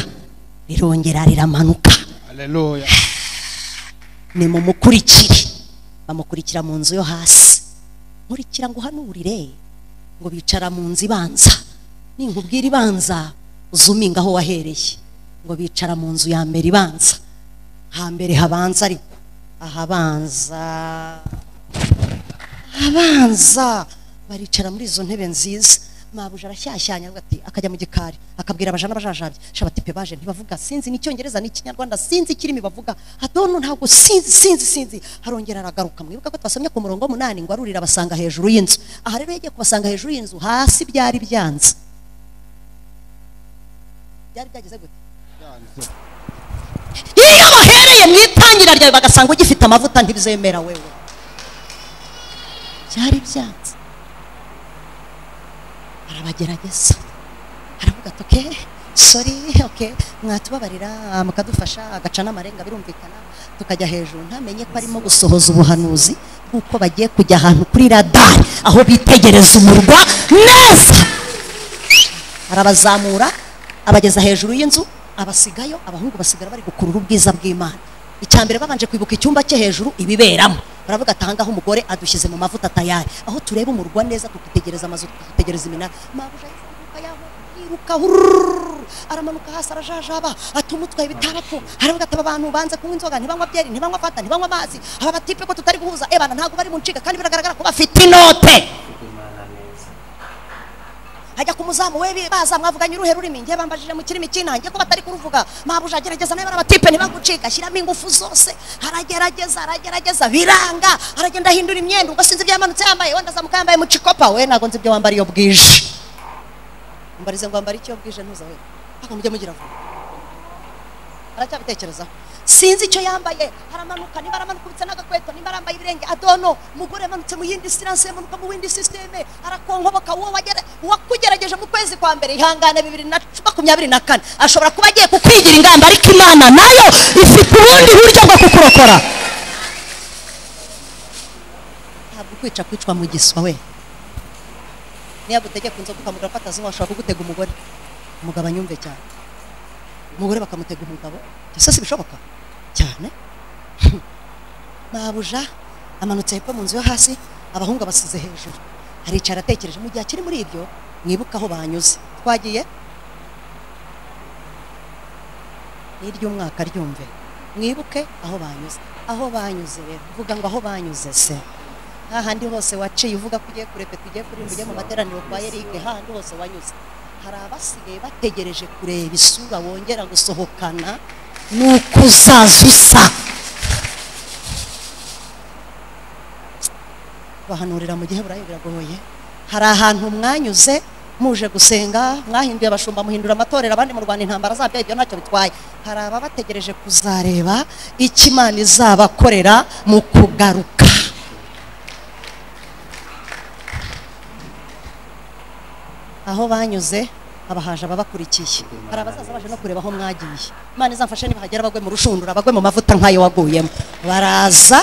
rirongera riramanuka
haleluya
ni mumukurikire bamukurikira mu nzu yo hasi nkurikira ngo uhanurire ngo bicara mu nzu ibanza ninkubwira ibanza uzuminga aho wahereye ngo bicara mu nzu ya mbere ibanza hambere habanza ariko ahabanza ahabanza baricara muri izo ntebe nziza mabuja arashyashyanya avuga ati akajya mu gikari akabwira abajana n'abajajabye shabati pe baje ntibavuga sinzi n'icyongereza n'ikinyarwanda sinzi ikirimi bavuga adono ntabwo sinzi sinzi sinzi harongera aragaruka mwibuka ko twasomye ku murongo w'umunani ngo arurira abasanga hejuru y'inzu aha rero yagiye kubasanga hejuru y'inzu hasi byari byanze byari byageze gute iyo bahereye mu itangira ryawe bagasanga ugifite amavuta ntibizemera wewe byari byanze arabagerageza aravuga ati oke sori oke mwatubabarira ah, mukadufasha agaca n'amarenga birumvikana tukajya hejuru ntamenye ko arimo gusohoza ubuhanuzi bw'uko bagiye kujya ahantu kuri radari aho bitegereza umurwa neza arabazamura abageza hejuru y'inzu abasigayo abahungu basigara bari gukurura ubwiza bw'imana icya mbere babanje kwibuka icyumba cye hejuru ibiberamo baravuga ati ahangaha umugore adushyize mu mavuta tayari aho tureba umurwa neza tukitegereza amazu tukitegereza iminara mabuja yiruka yaho yiruka hurururu, aramanuka hasi arajajaba ati umutwaye bitarapfu aravuga ati aba bantu banze kunywa inzoga ntibanywa byeri ntibanywa fanta ntibanywa amazi aba batipe ko tutari guhuza ebana ntabwo bari mu nshinga kandi biragaragara ko bafite inote
imana neza
hajya ku muzamu we baza mwavuganye uruhe rurimi ngiye bambajije mu kirimi cy'intange ko batari kuruvuga mabuja agerageza nawe barabatipe ntibagucika shyiramo ingufu zose aragerageza aragerageza biranga aragenda ahindura imyenda ubwo sinzi ibyo yamanutse yambaye wenda azamuka yambaye mucikopa we ntabwo nzi ibyo wambara iyo bwije mbarize ngo wambara icyo bwije ntuza we ntabwo mujye mugira vuba aracyabitekerezaho sinzi icyo yambaye haramanuka niba aramanuka ubitse n'agakweto niba arambaye ibirenge adono umugore yamanutse mu yindi siranse yamanuka mu yindi sisiteme arakonkoboka uwo wagere- uwakugerageje mu kwezi kwa mbere ihangane bibiri na cu- makumyabiri na kane ashobora kuba agiye kukwigira ingamba ariko imana nayo ifite ubundi buryo bwo kukurokora ntabwo ukwica kwicwa mu giswa we niyo agutegeka inzoga ukamugura afata zinywa ashobora kugutega umugore umugabo anyumve cyane umugore bakamutega umugabo byose si bishoboka cyane mabuja amanutse hepfo mu nzu yo hasi abahungu abasize hejuru aricara atekereje mu gihe akiri muri ibyo mwibuke aho banyuze twagiye n'iry'umwaka ryumve mwibuke aho banyuze aho banyuze rero uvuga ngo aho banyuze se hahandi hose waciye uvuga ko ugiye kureka tugiye kurimba ujye mu materaniro kwa erike hahandi hose wanyuze hari abasigaye bategereje kureba isura wongera gusohokana nuko uzaza usa bahanurira mu gihe burayi biragoye hari ahantu mwanyuze muje gusenga mwahinduye abashumba muhindura amatorero abandi mu rwanda intambara zabyo ibyo ntacyo bitwaye hari ababategereje kuzareba icyo imana izabakorera mu kugaruka aho banyuze haba haje ababakurikiye hari abazaza baje no kureba aho mwagiye imana izamfashe nibahagera bagwe mu rushundura bagwe mu mavuta nk'ayo waguyemo baraza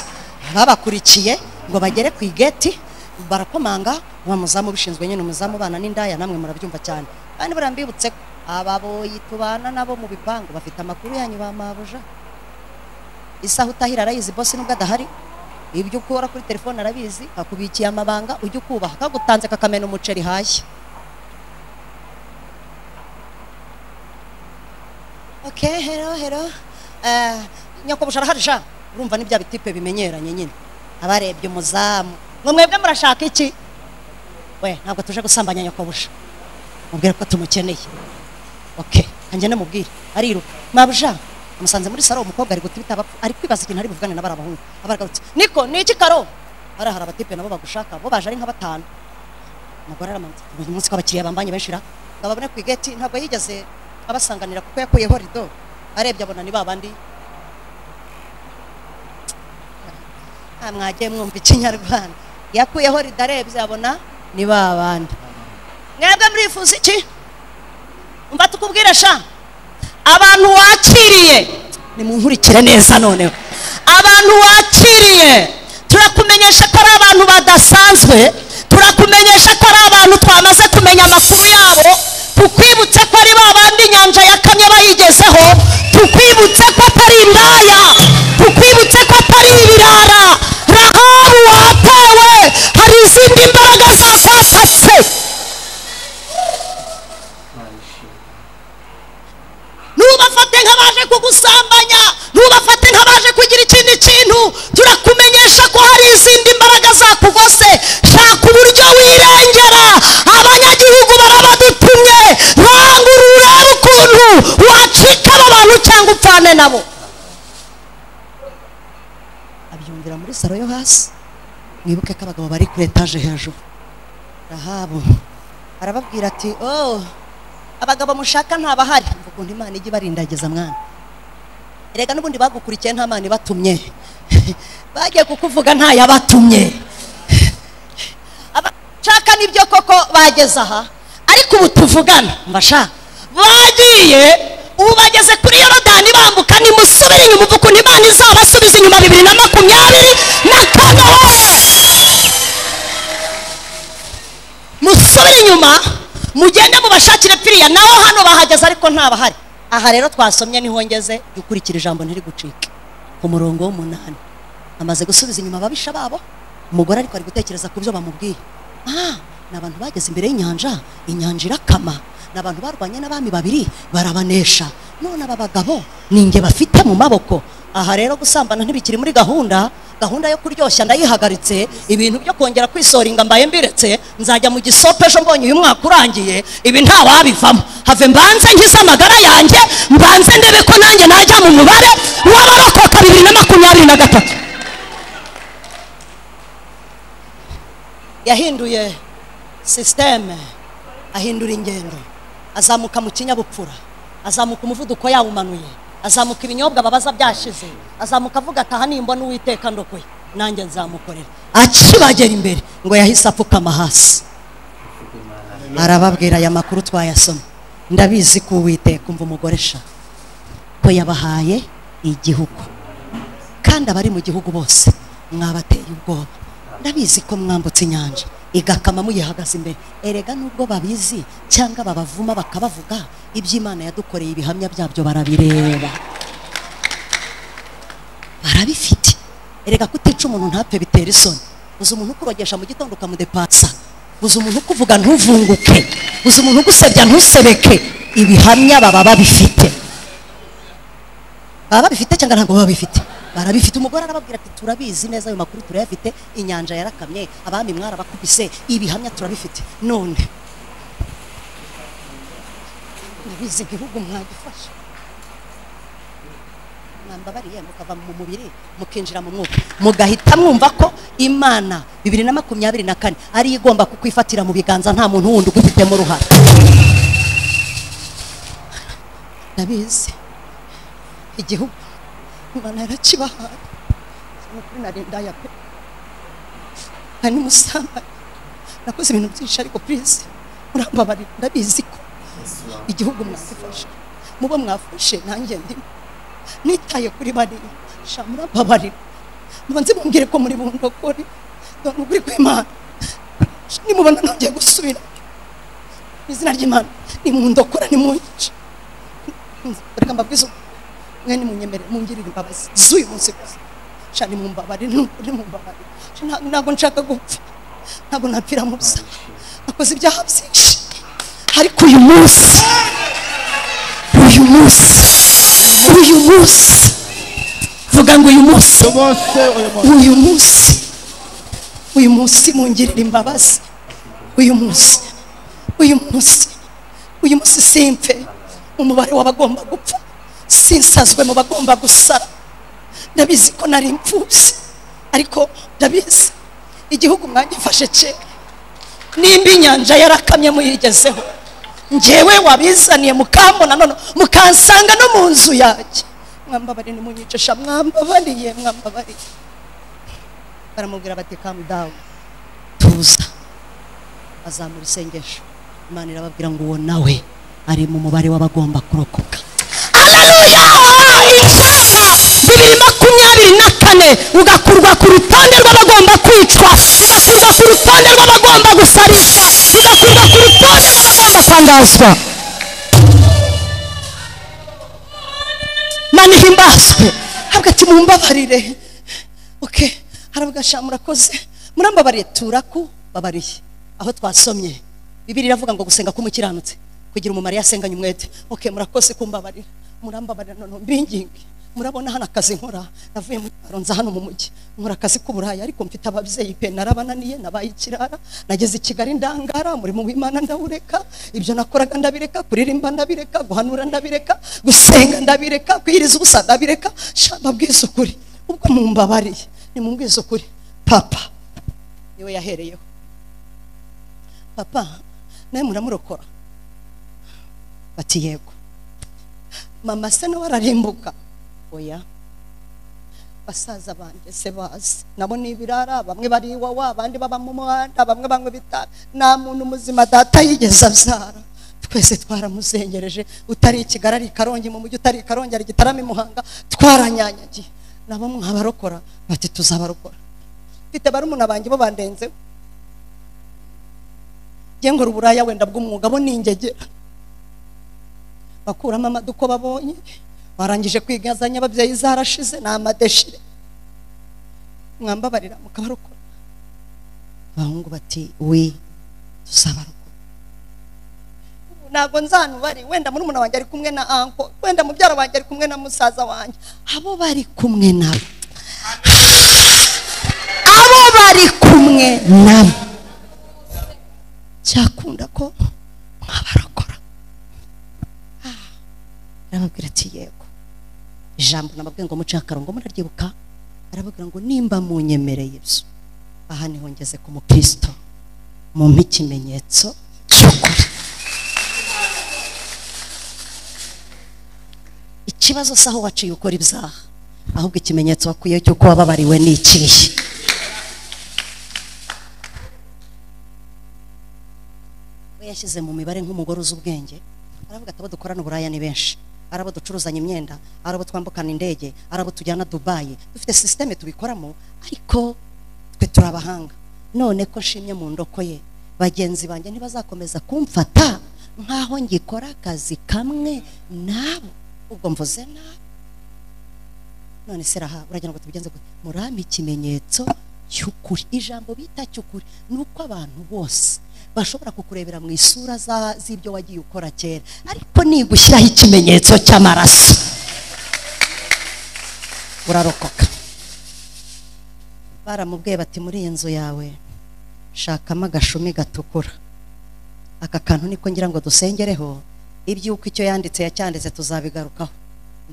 babakurikiye ngo bagere ku igeti barakomanga uwo muzamu ubishinzwe nyine umuzamu ubana n'indaya namwe murabyumva cyane kandi buriya mbibutse ko ababoyi tubana nabo mu bipangu bafite amakuru yanyu ba mabuja isaha utahira arayizi bose nubwo adahari ibyo ukora kuri telefone arabizi akubikiye amabanga ujye ukubaha kagutanze kakamena umuceri hashya ok hero hero Eh, nyakobusha araharisha urumva ni bya bitipe bimenyeranye nyine abarebye umuzamu ngo mwebwe murashaka iki we ntabwo tuje gusambanya nyakobusha mubwire ko tumukeneye oke kanjye namubwire ariruka mabuja amusanze muri saro umukobwa ari guta ibitabo ari kwibaza ikintu ari buvugane na bariya bahungu abaraga bati niko ni iki karo hariya hari abatipe nabo bagushaka bo baje ari nka batanu umugore aramanutse uyu munsi ko abakiriya bambanye benshi ra ngo ababone ku igeti ntabwo yigeze abasanganira kuko yakuyeho rido arebye abona ni babandi Ah, mwagiye mwumva ikinyarwanda yakuyeho rido arebye abona ni babandi mwebwe murifuza iki mba tukubwire sha abantu wakiriye nimunkurikire neza noneho abantu wakiriye turakumenyesha ko ari abantu badasanzwe turakumenyesha ko ari abantu twamaze kumenya amakuru yabo tukwibutse ko ari ba bandi inyanja yakamye bayigezeho tukwibutse ko atari indaya tukwibutse ko atari ibirara rahabu watewe hari izindi mbaraga zakwatatse
Imana ishimwe
ntubafate nk'abaje kugusambanya ntubafate nk'abaje kugira ikindi kintu turakumenyesha ko hari izindi mbaraga zakugose shaka uburyo wirengera abanyagihugu barabadutumye rangura urebe ukuntu wacika aba bantu cyangwa upfane nabo abyumvira muri saro yo hasi mwibuke ko abagabo bari kuri etaje hejuru rahabu arababwira ati oh abagabo mushaka ntabahari mvuga undi imana ijye ibarindageza mwana erega n'ubundi bagukurikiye nta mana ibatumye bagiye kukuvuga ntayabatumye abashaka nibyo koko bageze aha ariko ubu tuvugana mbasha bagiye ubu bageze kuri yorodani bambuka nimusubire inyuma uvuga ukuntu imana izabasubiza inyuma bibiri na makumyabiri na kane musubire inyuma mugende mubashakire piriya naho hano bahageze ariko ntabahari aha rero twasomye niho ngeze jya ukurikira ijambo ntiribucike ku murongo w'umunani amaze gusubiza inyuma ababisha babo umugore ariko ari gutekereza ku byo bamubwiye ah ni abantu bageze imbere y'inyanja inyanja irakama ni abantu barwanye n'abami babiri barabanesha none aba bagabo ni inge bafite mu maboko aha rero gusambana ntibikiri muri gahunda gahunda yo kuryoshya ndayihagaritse ibintu byo kongera kwisoringa mbaye mbiretse nzajya mu gisope ejo mbonye uyu mwaka urangiye ibi ntawabivamo have mbanze ngize amagara yanjye mbanze ndebe ko nanjye najya mu mubare w'abarokoka bibiri na makumyabiri na gatatu yahinduye sisiteme ahindura ingendo azamuka mu kinyabupfura azamuka umuvuduko yawumanuye azamuka ibinyobwa babaza byashize azamuka avuga ati aha nimbona uwiteka ndokoye nanjye nzamukorera akibagera imbere ngo yahise apfukama hasi
mvuga Imana
arababwira aya makuru twayasoma ndabizi ko uwiteka umva umugore sha ko yabahaye igihugu kandi abari mu gihugu bose mwabateye ubwoba ndabizi ko mwambutse inyanja igakama muyihagaze imbere erega nubwo babizi cyangwa babavuma bakabavuga iby'imana yadukoreye ibihamya byabyo barabireba barabifite erega kutica umuntu ntapfe bitera isoni uzi umuntu ukurogesha mu gitondo ukamudepasa uzi umuntu ukuvuga ntuvunguke uzi umuntu ugusebya ntusebeke ibihamya baba babifite baba babifite cyangwa ntabwo baba babifite barabifite umugore arababwira ati turabizi neza ayo makuru turayafite inyanja yarakamye abami mwarabakubise ibihamya turabifite none ndabizi igihugu mwagifashe mwambabariye mukava mu mubiri mukinjira mu mwuka mugahita mwumva ko imana bibiri na makumyabiri na kane ariyo igomba kukwifatira mu biganza nta muntu wundi ugufitemo uruhare ndabizi igihugu imana yarakibahaye nukuri narindaya pe hari n'umusambanyi nakoze ibintu byinshi ariko purize murambabarira ndabizi ko
Yesu wawe
igihugu mwagifashe mubo mwafashe nanjye ndimo nitaye kuri bariya sha murababarira mubanze mumbwire ko muri bundokore dore ukuri kw'imana Sha, nimubona nongeye gusubira mu izina ry'imana nimundokora nimunyice reka mbabwize ubu mwe nimunyemere mungirire imbabazi z'uyu munsi gusa sha nimumbabarire nukuri mumbabarire Sha, nta- ntabwo nshaka gupfa ntabwo napfira mu busa nakoze ibyaha byinshi ariko uyu munsi uyu munsi uyu munsi vuga ngo uyu munsi
bose uyu muntu
uyu munsi uyu munsi mungirira imbabazi uyu munsi uyu munsi uyu munsi simpe mu mubare w'abagomba gupfa sinsazwe mu bagomba gusara ndabizi ko nari impfubyi ariko ndabizi igihugu mwagifashe kera nimba inyanja yarakamye muyigezeho njyewe wabizaniye mukambona none mukansanga no mu nzu yanjye mwambabariye nimunyicisha mwambabariye mwambabariye baramubwira bati kamu dawu tuza azamura isengesho imana irababwira ngo uwo nawe ari mu mubare w'abagomba kurokoka aleluya icyapa bibiri makumyabiri na kane ugakurwa ku rutonde rw'abagomba kwicwa ugakurwa ku rutonde rw'abagomba gusarishwa ugakurwa ku rutonde rw'abagomba kwangazwa mani himbazwe habwa ati mumbabarire oke haravuga sha murakoze murambabariye turakubabariye aho twasomye bibiri iravuga ngo gusenga k'umukiranutsi kugira umumaro iyo asenganye umwete oke murakoze kumbabarira murambabarira none mbinginge murabona hano akazi nkora navuye muri baro nza hano mu mujyi nkora akazi k'uburaya ariko mfite ababyeyi pe narabananiye nabaye ikirara nageze i kigali ndangara umurimo w'imana ndawureka ibyo nakoraga ndabireka kuririmba ndabireka guhanura ndabireka gusenga ndabireka kwiriza ubusa ndabireka shamba bw'isukuri ubwo mumbabariye ni mu bw'isukuri papa niwe yahereyeho papa nawe muramurokora bati yego mama se nawe ararimbuka oya basaza banjye se bazi nabo ni ibirara bamwe bari iwawa abandi baba mu muhanda bamwe banywa ibitaro nta muntu muzima data yigeze abyara twese twaramuzengereje utari i kigali ari i karongi mu mujyi utari i karongi ari gitarama i muhanga twaranyanyagiye nabo mwabarokora bati tuzabarokora mfite barumuna banjye bo bandenzeho ngengura uburaya wenda bw'umwuga bo ni ingegera bakuramo amaduko babonye barangije kwigazanya ababyeyi zarashize ni amadeshire mwambabarira mukabarokora abahungu bati we tuzabarokora ubu ntabwo nzanu bari wenda murumuna wanjye ari kumwe na anko wenda mubyara wanjye ari kumwe na musaza wanjye abo bari kumwe nabo abo bari kumwe nabo cyakunda ko mwabarokora arababwira ati yego ijambo nababwiye ngo muce akarongo muraryibuka arababwira ngo nimba munyemereye ibyo aha niho ngeze ku mukristo mumpe ikimenyetso cy'ukuri ikibazo si aho waciye ukora ibyaha ahubwo ikimenyetso wakwiye cy'uko wababariwe ni ikihe we yashyize mu mibare nk'umugore uzi ubwenge aravuga ati abo dukorana uburaya ni benshi ari abo ducuruzanya imyenda ari abo twambukana indege ari abo tujyana dubayi dufite sisiteme tubikoramo ariko twe turi abahanga none ko nshimye mu ndoko ye bagenzi banjye ntibazakomeza kumfata nk'aho ngikora akazi kamwe nabo ubwo mvuze nabi none se raha uragira ngo tubigenze gute murampe ikimenyetso cy'ukuri ijambo bita cy'ukuri ni uko abantu bose bashobora kukurebera mu isura za- z'ibyo wagiye ukora kera ariko nigushyiraho ikimenyetso cy'amaraso urarokoka baramubwiye bati muri iyi nzu yawe shakamo agashumi gatukura aka kantu niko ngira ngo dusengereho iby'uko icyo yanditse yacyanditse tuzabigarukaho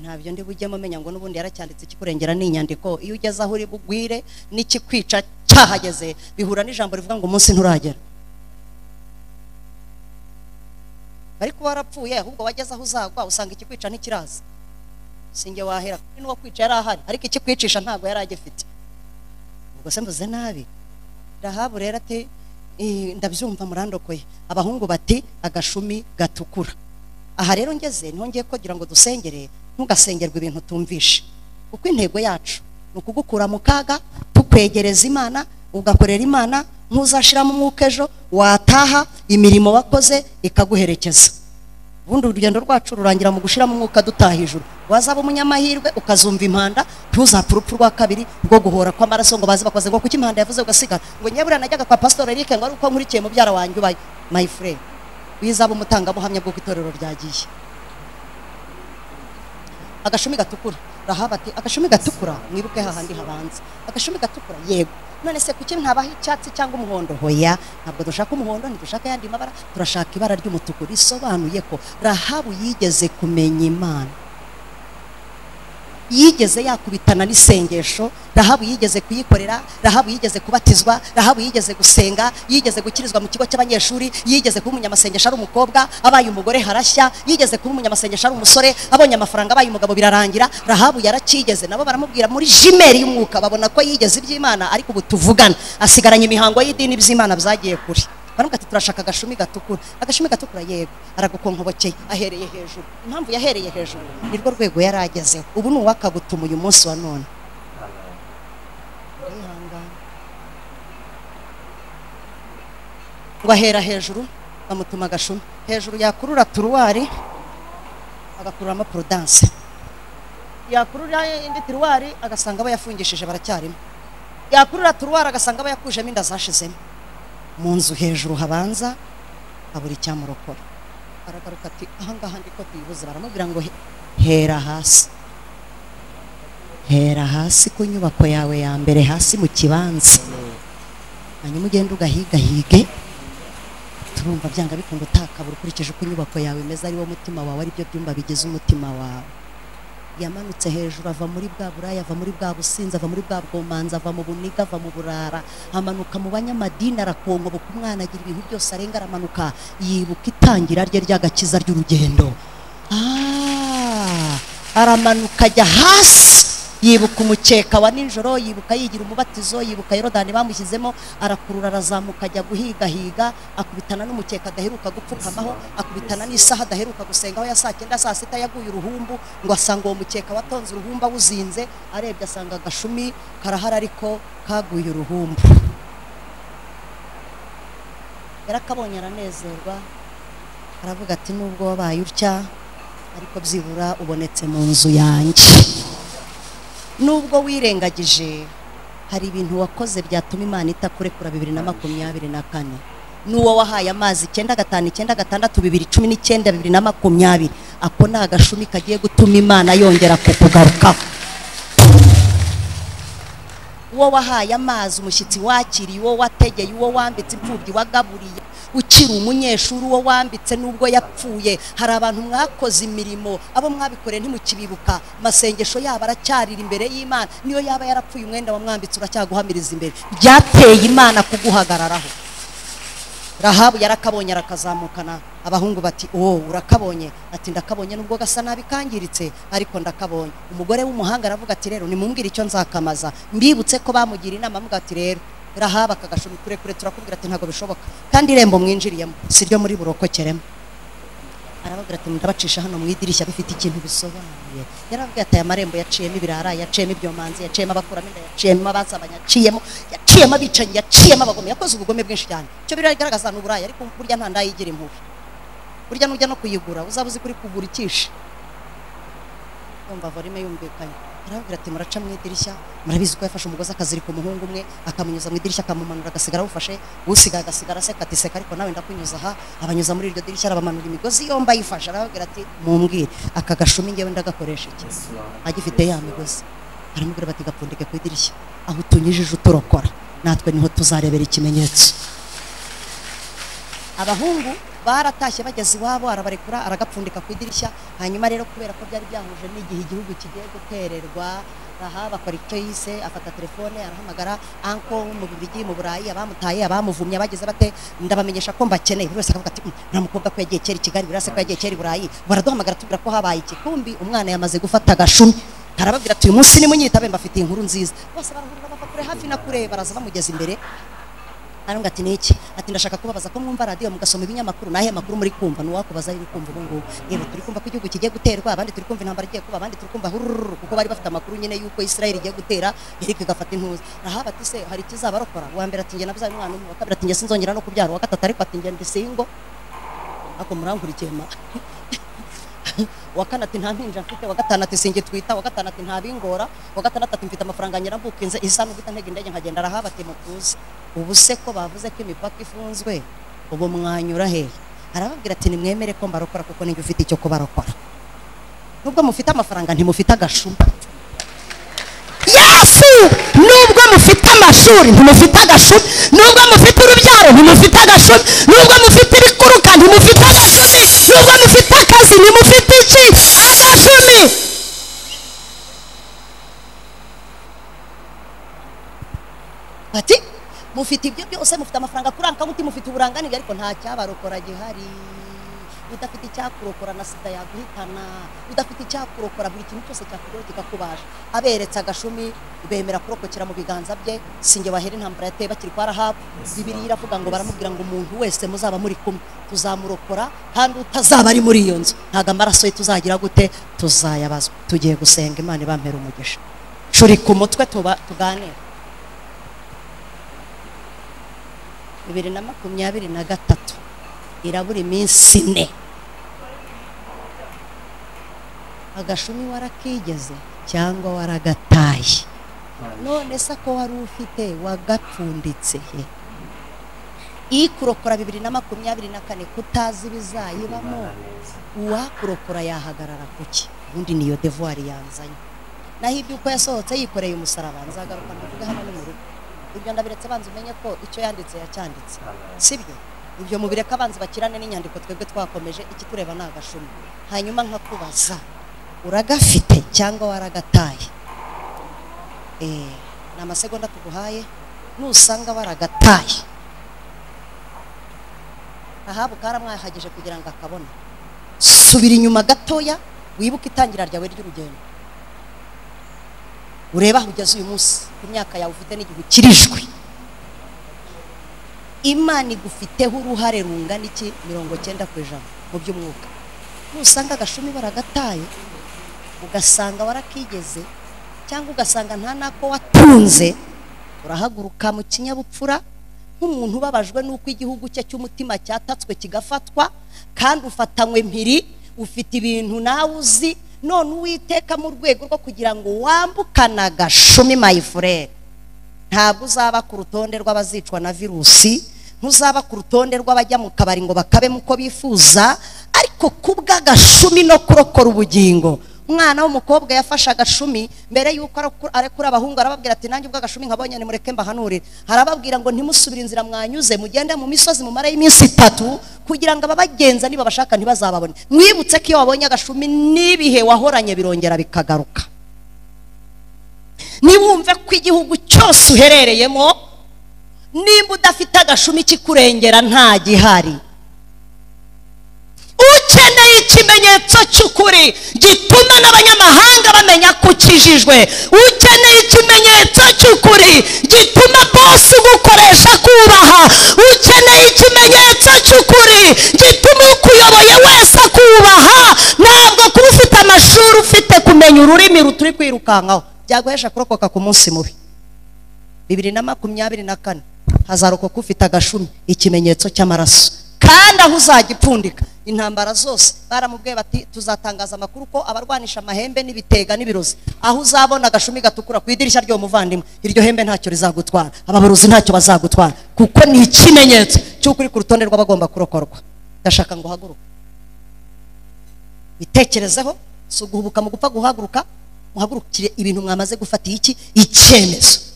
ntabyo ndi bujyemo umenya ngo n'ubundi yaracyanditse ikikurengera ni inyandiko iyo ugeze aho uri bugwire n'ikikwica cyahageze bihura n'ijambo rivuga ngo umunsi nturagera ariko warapfuye ahubwo wageze aho uzagwa usanga ikikwica ntikiraza singe wahera kuri n'uwo kwica yari ahari ariko ikikwicisha ntabwo yari agifite ubwo se mvuze nabi rahabu rero ati "Eh, ndabyumva murandokoye abahungu bati agashumi gatukura aha rero ngeze niho ngiye kugira ngo dusengere ntugasengerwe ibintu tumvishe kuko intego yacu ni ukugukura mu kaga tukwegereza imana ugakorera imana ntuzashiramo umwuka ejo wataha imirimo wakoze ikaguherekeza ubundi urugendo rwacu rurangira mu gushiramo umwuka dutaha ijuru wazaba umunyamahirwe ukazumva impanda ntuzapfe urupfu rwa kabiri rwo guhora kw'amaraso ngo baze bakoze ngo kuko impanda yavuze ugasigara ngo nyabura najyaga kwa pastor Eric ngo ari uko nkurikiye mubyara wanjye ubaye my friend wizaba umutangabuhamya bw'uko itorero ryagiye agashumi gatukura rahabu ati agashumi gatukura mwibuke hahandi habanza agashumi gatukura yego none se kuki ntabaho icyatsi cyangwa umuhondo hoya ntabwo dushaka umuhondo ntidushaka ayandi mabara turashaka ibara ry'umutuku risobanuye ko rahabu yigeze kumenya imana yigeze yakubitana n'isengesho rahabu yigeze kuyikorera rahabu yigeze kubatizwa rahabu yigeze gusenga yigeze gukirizwa mu kigo cy'abanyeshuri yigeze kuba umunyamasengesho ari umukobwa abaye umugore harashya yigeze kuba umunyamasengesho ari umusore abonye amafaranga abaye umugabo birarangira rahabu yarakigeze nabo baramubwira muri jimeri y'umwuka babona ko yigeze iby'imana ariko ubu tuvugana asigaranye imihango y'idini iby'imana byagiye kure baravuga ati turashaka agashumi gatukura agashumi gatukura yego aragukonkobokeye ahereye hejuru impamvu yahereye hejuru ni rwo rwego yari agezeho ubu ni uwakagutuma uyu munsi wa none
Amen.
Mwihangane. ngo ahera hejuru bamutuma agashumi hejuru yakurura turuwari agakururamo porodanse yakurura indi tiruwari agasanga abayafungishije baracyarimo yakurura turuwari agasanga abayakujemo inda zashizemo mu nzu hejuru habanza habura icyamurokora aragaruka ati ahangaha ndiko tuyibuze baramubwira ngo "He- hera hasi hera hasi ku nyubako yawe ya mbere hasi mu kibanza hanyuma ugende ugahigahige turumva byanga bikunda utakabura ukurikije uko inyubako yawe imeze ari wo mutima wawe ari byo byumba bigize umutima wawe yamanutse hejuru ava muri bwa buraya ava muri bwa businzi ava muri bwa bwomanzi ava mu buniga ava mu burara amanuka mu banyamadini arakonkoboka umwana agira ibintu byose arenga aramanuka yibuka itangira rye ry'agakiza ry'urugendo Ah, aramanuka ajya hasi yibuka umukeka wa nijoro yibuka yigira umubatizo yibuka yorodani bamushyizemo arakurura arazamuka ajya guhigahiga akubitana n'umukeka adaheruka gupfukamaho akubitana n'isaha adaheruka gusengaho ya saa cyenda saa sita yaguye uruhumbu ngo asanga uwo mukeka watonze uruhumbu awuzinze arebye asanga agashumi karahari ariko kaguye uruhumbu yarakabonye aranezerwa aravuga ati nubwo wabaye utya ariko byibura ubonetse mu nzu yanjye nubwo wirengagije hari ibintu wakoze byatuma imana itakurekura bibiri na makumyabiri na kane n'uwo wahaye amazi icyenda gatanu icyenda gatandatu bibiri cumi n'icyenda bibiri na makumyabiri ako ni agashumi kagiye gutuma imana yongera kukugarukaho uwo wahaye amazi umushyitsi wakiriye uwo wategeye uwo wambitse imfubyi wagaburiye ukiri umunyeshuri uwo wambitse n'ubwo yapfuye hari abantu mwakoze imirimo abo mwabikoreye ntimukibibuka amasengesho yabo aracyarira imbere y'imana niyo yaba yarapfuye umwenda wamwambitse uracyaguhamiriza imbere byateye imana kuguhagararaho rahabu yarakabonye arakazamukana abahungu bati uwo urakabonye ati ndakabonye nubwo gasa nabi kangiritse ariko ndakabonye umugore w'umuhanga aravuga ati rero nimumbwire icyo nzakamaza mbibutse ko bamugira inama avuga ati rero rahabu akagashumi kurekure turakubwira ati ntabwo bishoboka kandi irembo mwinjiriyemo si ryo muri burokokeremo arababwira ati ndabacisha hano mu idirishya bifite ikintu bisobanuye yarababwira ati aya marembo yaciyemo ibirara yaciyemo ibyomanzi yaciyemo abakuramo inda yaciyemo abazabanya yaciyemo yaciyemo abicanyi yaciyemo abagome yakoze ubugome bwinshi cyane icyo biragaragaza ni uburaya ariko burya nta ndayigira impuhwe burya nujya no kuyigura uzaba uzi kuri kugura icyishe yumva vorime yumvikanye arababwira ati muraca mu idirishya murabizi ko yafashe umugozi akazirika umuhungu umwe akamunyuza mu idirishya akamumanura agasigara awufashe usigaye agasigara aseka ati seka ariko nawe ndakunyuza aha abanyuza muri iryo dirishya arabamanura imigozi yombi ayifashe arababwira ati mumbwire aka gashumi ngewe ndagakoresha iki
Yes, Lord.
agifite ya migozi aramubwira bati gapfundike ku idirishya aho utunyijije uturokora natwe niho tuzarebera ikimenyetso abahungu baratashye bageze iwabo arabarekura aragapfundika ku idirishya hanyuma rero kubera ko byari byahuje n'igihe igihugu kigiye gutererwa aha bakora icyo yise afata telefone arahamagara anko mu bibigi mu burayi abamutaye abamuvumye abagize bate ndabamenyesha ko mbakeneye buri wese akavuga ati "Mm, uriya mukobwa ko yagiye kera i kigali buri wese ko yagiye kera i burayi baraduhamagara tubwira ko habaye iki kumbi umwana yamaze gufata agashumi arababwira ati uyu munsi nimunyitabe mbafitiye inkuru nziza bose barahurura bava kure hafi na kure baraza bamugeza imbere aravuga ati niki ati ndashaka kubabaza ko mwumva radiyo mugasoma ibinyamakuru nahe makuru muri kumva nuwakubaza iri kumva ubu ngubu yewe turi kumva ko igihugu kigiye guterwa abandi turi kumva intambara igiye kuba abandi turi kumva hurururu kuko bari bafite amakuru nyine y'uko israel igiye gutera yariko igafata intuza naho ati se hari ikizabarokora uwa mbere ati njye nabyaye umwana umwe uwa kabiri ati njye sinzongera no kubyara uwa gatatu ariko ati njye ndi singo ako murankurikiye ma uwa kane ati nta mpinja mfite uwa gatanu ati singe twita uwa gatanu ati nta bingora uwa gatandatu ati mfite amafaranga nyirambukinze isa n'uguta ntega indege nkagenda arahaba ati mutuze ubu se ko bavuze ko imipaka ifunzwe ubu mwanyura hehe arababwira ati nimwemere ko mbarokora kuko ninjye ufite icyo kubarokora nubwo mufite amafaranga ntimufite agashuma
nubwo mufite amashuri ntimufite agashumi nubwo mufite urubyaro ntimufite agashumi nubwo mufite ibikuruka ntimufite agashumi nubwo mufite akazi ntimufite iki agashumi
bati mufite ibyo byose mufite amafaranga kuri akabuti mufite uburanganire ariko nta cyabarokora gihari udafite icyakurokora na sida yaguhitana udafite icyakurokora buri kintu cyose cyakugeraho kikakubaje aberetse agashumi bemera kurokokera mu biganza bye singe bahera intambara yateye bakiri kwa rahabu bibiri iravuga ngo baramubwira ngo umuntu wese muzaba muri kumwe tuzamurokora kandi utazaba ari muri iyo nzu ntabwo amaraso ye tuzagira gute tuzayabazwa tugiye gusenga imana ibampera umugisha curi ku mutwe tuba tuganire bibiri na makumyabiri na gatatu irabura iminsi ine agashumi warakigeze cyangwa waragataye none se ko wari ufite wagapfunditse he ikurokora bibiri na makumyabiri na kane kutazi ibizayibamo uwakurokora yahagarara ku ki ubundi niyo devuwari yanzanye naho iby'uko yasohotse yikoreye umusaraba nzagaruka mbivuge hano ni mu rugo ibyo ndabiretse banza umenye ko icyo yanditse yacyanditse sibyo ibyo mubireka abanzi bakirane n'inyandiko twebwe twakomeje iki tureba ni agashumi hanyuma nkakubaza uragafite cyangwa waragataye Eh, ni amasegonda tuguhaye nusanga waragataye ahabu karamwahagije kugira ngo akabone subira inyuma gatoya wibuke itangira ryawe ry'urugendo urebe aho ugeze uyu munsi ku myaka yawe ufite n'igihe ukirijwe imana igufiteho uruhare rungana iki mirongo cyenda ku ijana mu by'umwuka nusanga agashumi baragataye ugasanga warakigeze cyangwa ugasanga nta n'ako watunze urahaguruka mu kinyabupfura nk'umuntu ubabajwe n'uko igihugu cye cy'umutima cyatatswe kigafatwa kandi ufatanywe mpiri ufite ibintu nawe uzi none uwiteka mu rwego rwo kugira ngo wambukane agashumi mayifurere ntabwo uzaba ku rutonde rw'abazicwa na virusi ntuzaba ku rutonde rw'abajya mu kabari ngo bakabemo uko bifuza ariko ku bw'agashumi no kurokora ubugingo umwana w'umukobwa yafashe agashumi mbere y'uko araku- arekura abahungu arababwira ati nanjye ubw'agashumi nkabonye nimureke mbahanurire arababwira ngo ntimusubire inzira mwanyuze mugende mu misozi mumarayo iminsi itatu kugira ngo ababagenza niba bashaka ntibazababone mwibutse ko iyo wabonye agashumi n'ibihe wahoranye birongera bikagaruka niwumve ko igihugu cyose uherereyemo nimba udafite agashumi kikurengera nta gihari ukeneye ikimenyetso cy'ukuri gituma n'abanyamahanga bamenya ko ukijijwe ukeneye ikimenyetso cy'ukuri gituma bose ugukoresha akubaha ukeneye ikimenyetso cy'ukuri gituma ukuyoboye wese akubaha ntabwo kuba ufite amashuri ufite kumenya ururimi ruturi kwirukankaho byaguhesha kurokoka ku munsi mubi bibiri na makumyabiri na kane hazarokoka ufite agashumi ikimenyetso cy'amaraso kandi aho uzajya upfundika intambara zose baramubwiye bati tuzatangaza amakuru ko abarwanisha amahembe n'ibitega n'ibirozi aho uzabona agashumi gatukura ku idirishya ry'uwo muvandimwe iryo hembe ntacyo rizagutwara ababarozi ntacyo bazagutwara kuko ni ikimenyetso cy'uko uri ku rutonde rw'abagomba kurokorwa ndashaka ngo uhaguruke bitekerezeho si uguhubuka mu gupfa guhaguruka muhagurukire ibintu mwamaze gufatiye iki icyemezo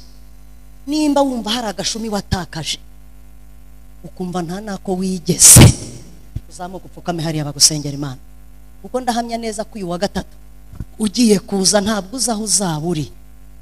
nimba wumva hari agashumi watakaje ukumva nta nako wigeze uzamuka upfukame hariya bagusengera imana kuko ndahamya neza ko uyu wa gatatu ugiye kuza ntabwo uzi aho uzaba uri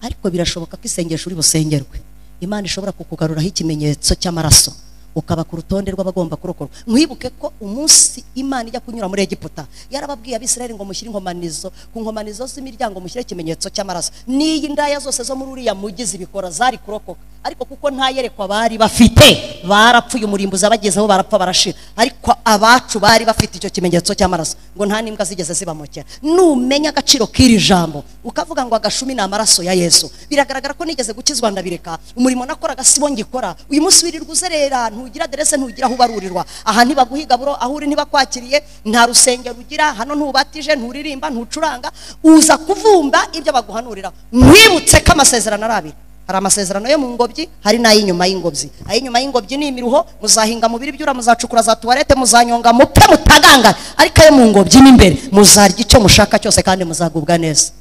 ariko birashoboka ko isengesho uri busengerwe imana ishobora kukugaruraho ikimenyetso cy'amaraso ukaba ku rutonde rw'abagomba kurokorwa mwibuke ko umunsi imana ijya kunyura muri egiputa yarababwiye abisirayeli ngo mushyire inkomanizo ku nkomanizo z'imiryango mushyire ikimenyetso cy'amaraso n'iyi ndaya zose zo muri uriya mugi zibikora zari kurokoka ariko kuko ntayerekwa bari bafite barapfuye umurimbuzi abagezeho barapfa barashira ariko abacu bari bafite icyo kimenyetso cy'amaraso ngo nta n'imbwa zigeze zibamokera numenya agaciro k'iri jambo ukavuga ngo agashumi ni amaraso ya yesu biragaragara ko nigeze gukizwa ndabireka umurimo nakoraga sibo ngikora uyu munsi wirirwa uzerera ntugira aderese ntugira aho ubarurirwa aha ntibaguhiga buro aho uri ntibakwakiriye nta rusengero ugira hano ntubatije nturirimba ntucuranga uza kuvumba ibyo baguhanurira mwibutse ko amasezerano ari abiri hari amasezerano yo mu ngobyi hari n'ay'inyuma y'ingobyi ay'inyuma y'ingobyi ni imiruho muzahinga mu biri byura muzacukura za tuwarete muzanyonga mupfe mutagangara ariko ayo mu ngobyi ni imbere muzarya icyo mushaka cyose kandi muzagubwa neza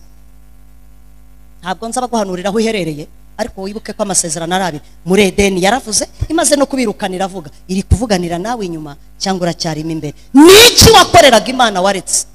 ntabwo nza guhanurira aho uherereye ariko wibuke ko amasezerano ari abiri muri edeni yaravuze imaze no kubirukana iravuga iri kuvuganira nawe inyuma cyangwa uracyarimo imbere n'iki wakoreraga imana waretse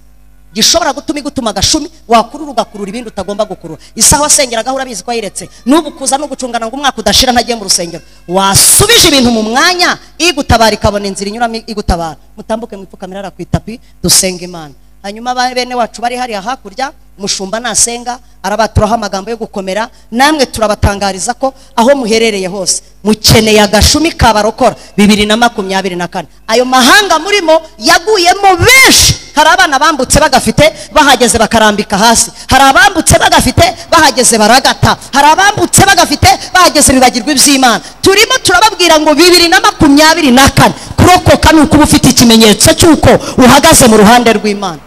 gishobora gutuma igutuma agashumi wakurura ugakurura ibindi utagomba gukurura isaha wasengeragaho urabizi ko yiretse n'ubu kuza no gucungana ngo umwaka udashira ntagiye mu rusengero wasubije ibintu mu mwanya igutabara ikabona inzira inyuramo igutabara mutambuke mwipfukamira hariya ku itapi dusenge imana hanyuma ba- bene wacu bari hariya hakurya mushumba nasenga arabaturaho amagambo yo gukomera namwe turabatangariza ko aho muherereye hose mukeneye agashumi kabarokora bibiri na makumyabiri na kane ayo mahanga murimo yaguyemo benshi hari abana bambutse bagafite bahageze bakarambika hasi hari abambutse bagafite bahageze baragata hari abambutse bagafite bahageze bibagirwa iby'imana turimo turababwira ngo bibiri na makumyabiri na kane kurokoka ni ukuba ufite ikimenyetso cy'uko uhagaze mu ruhande rw'imana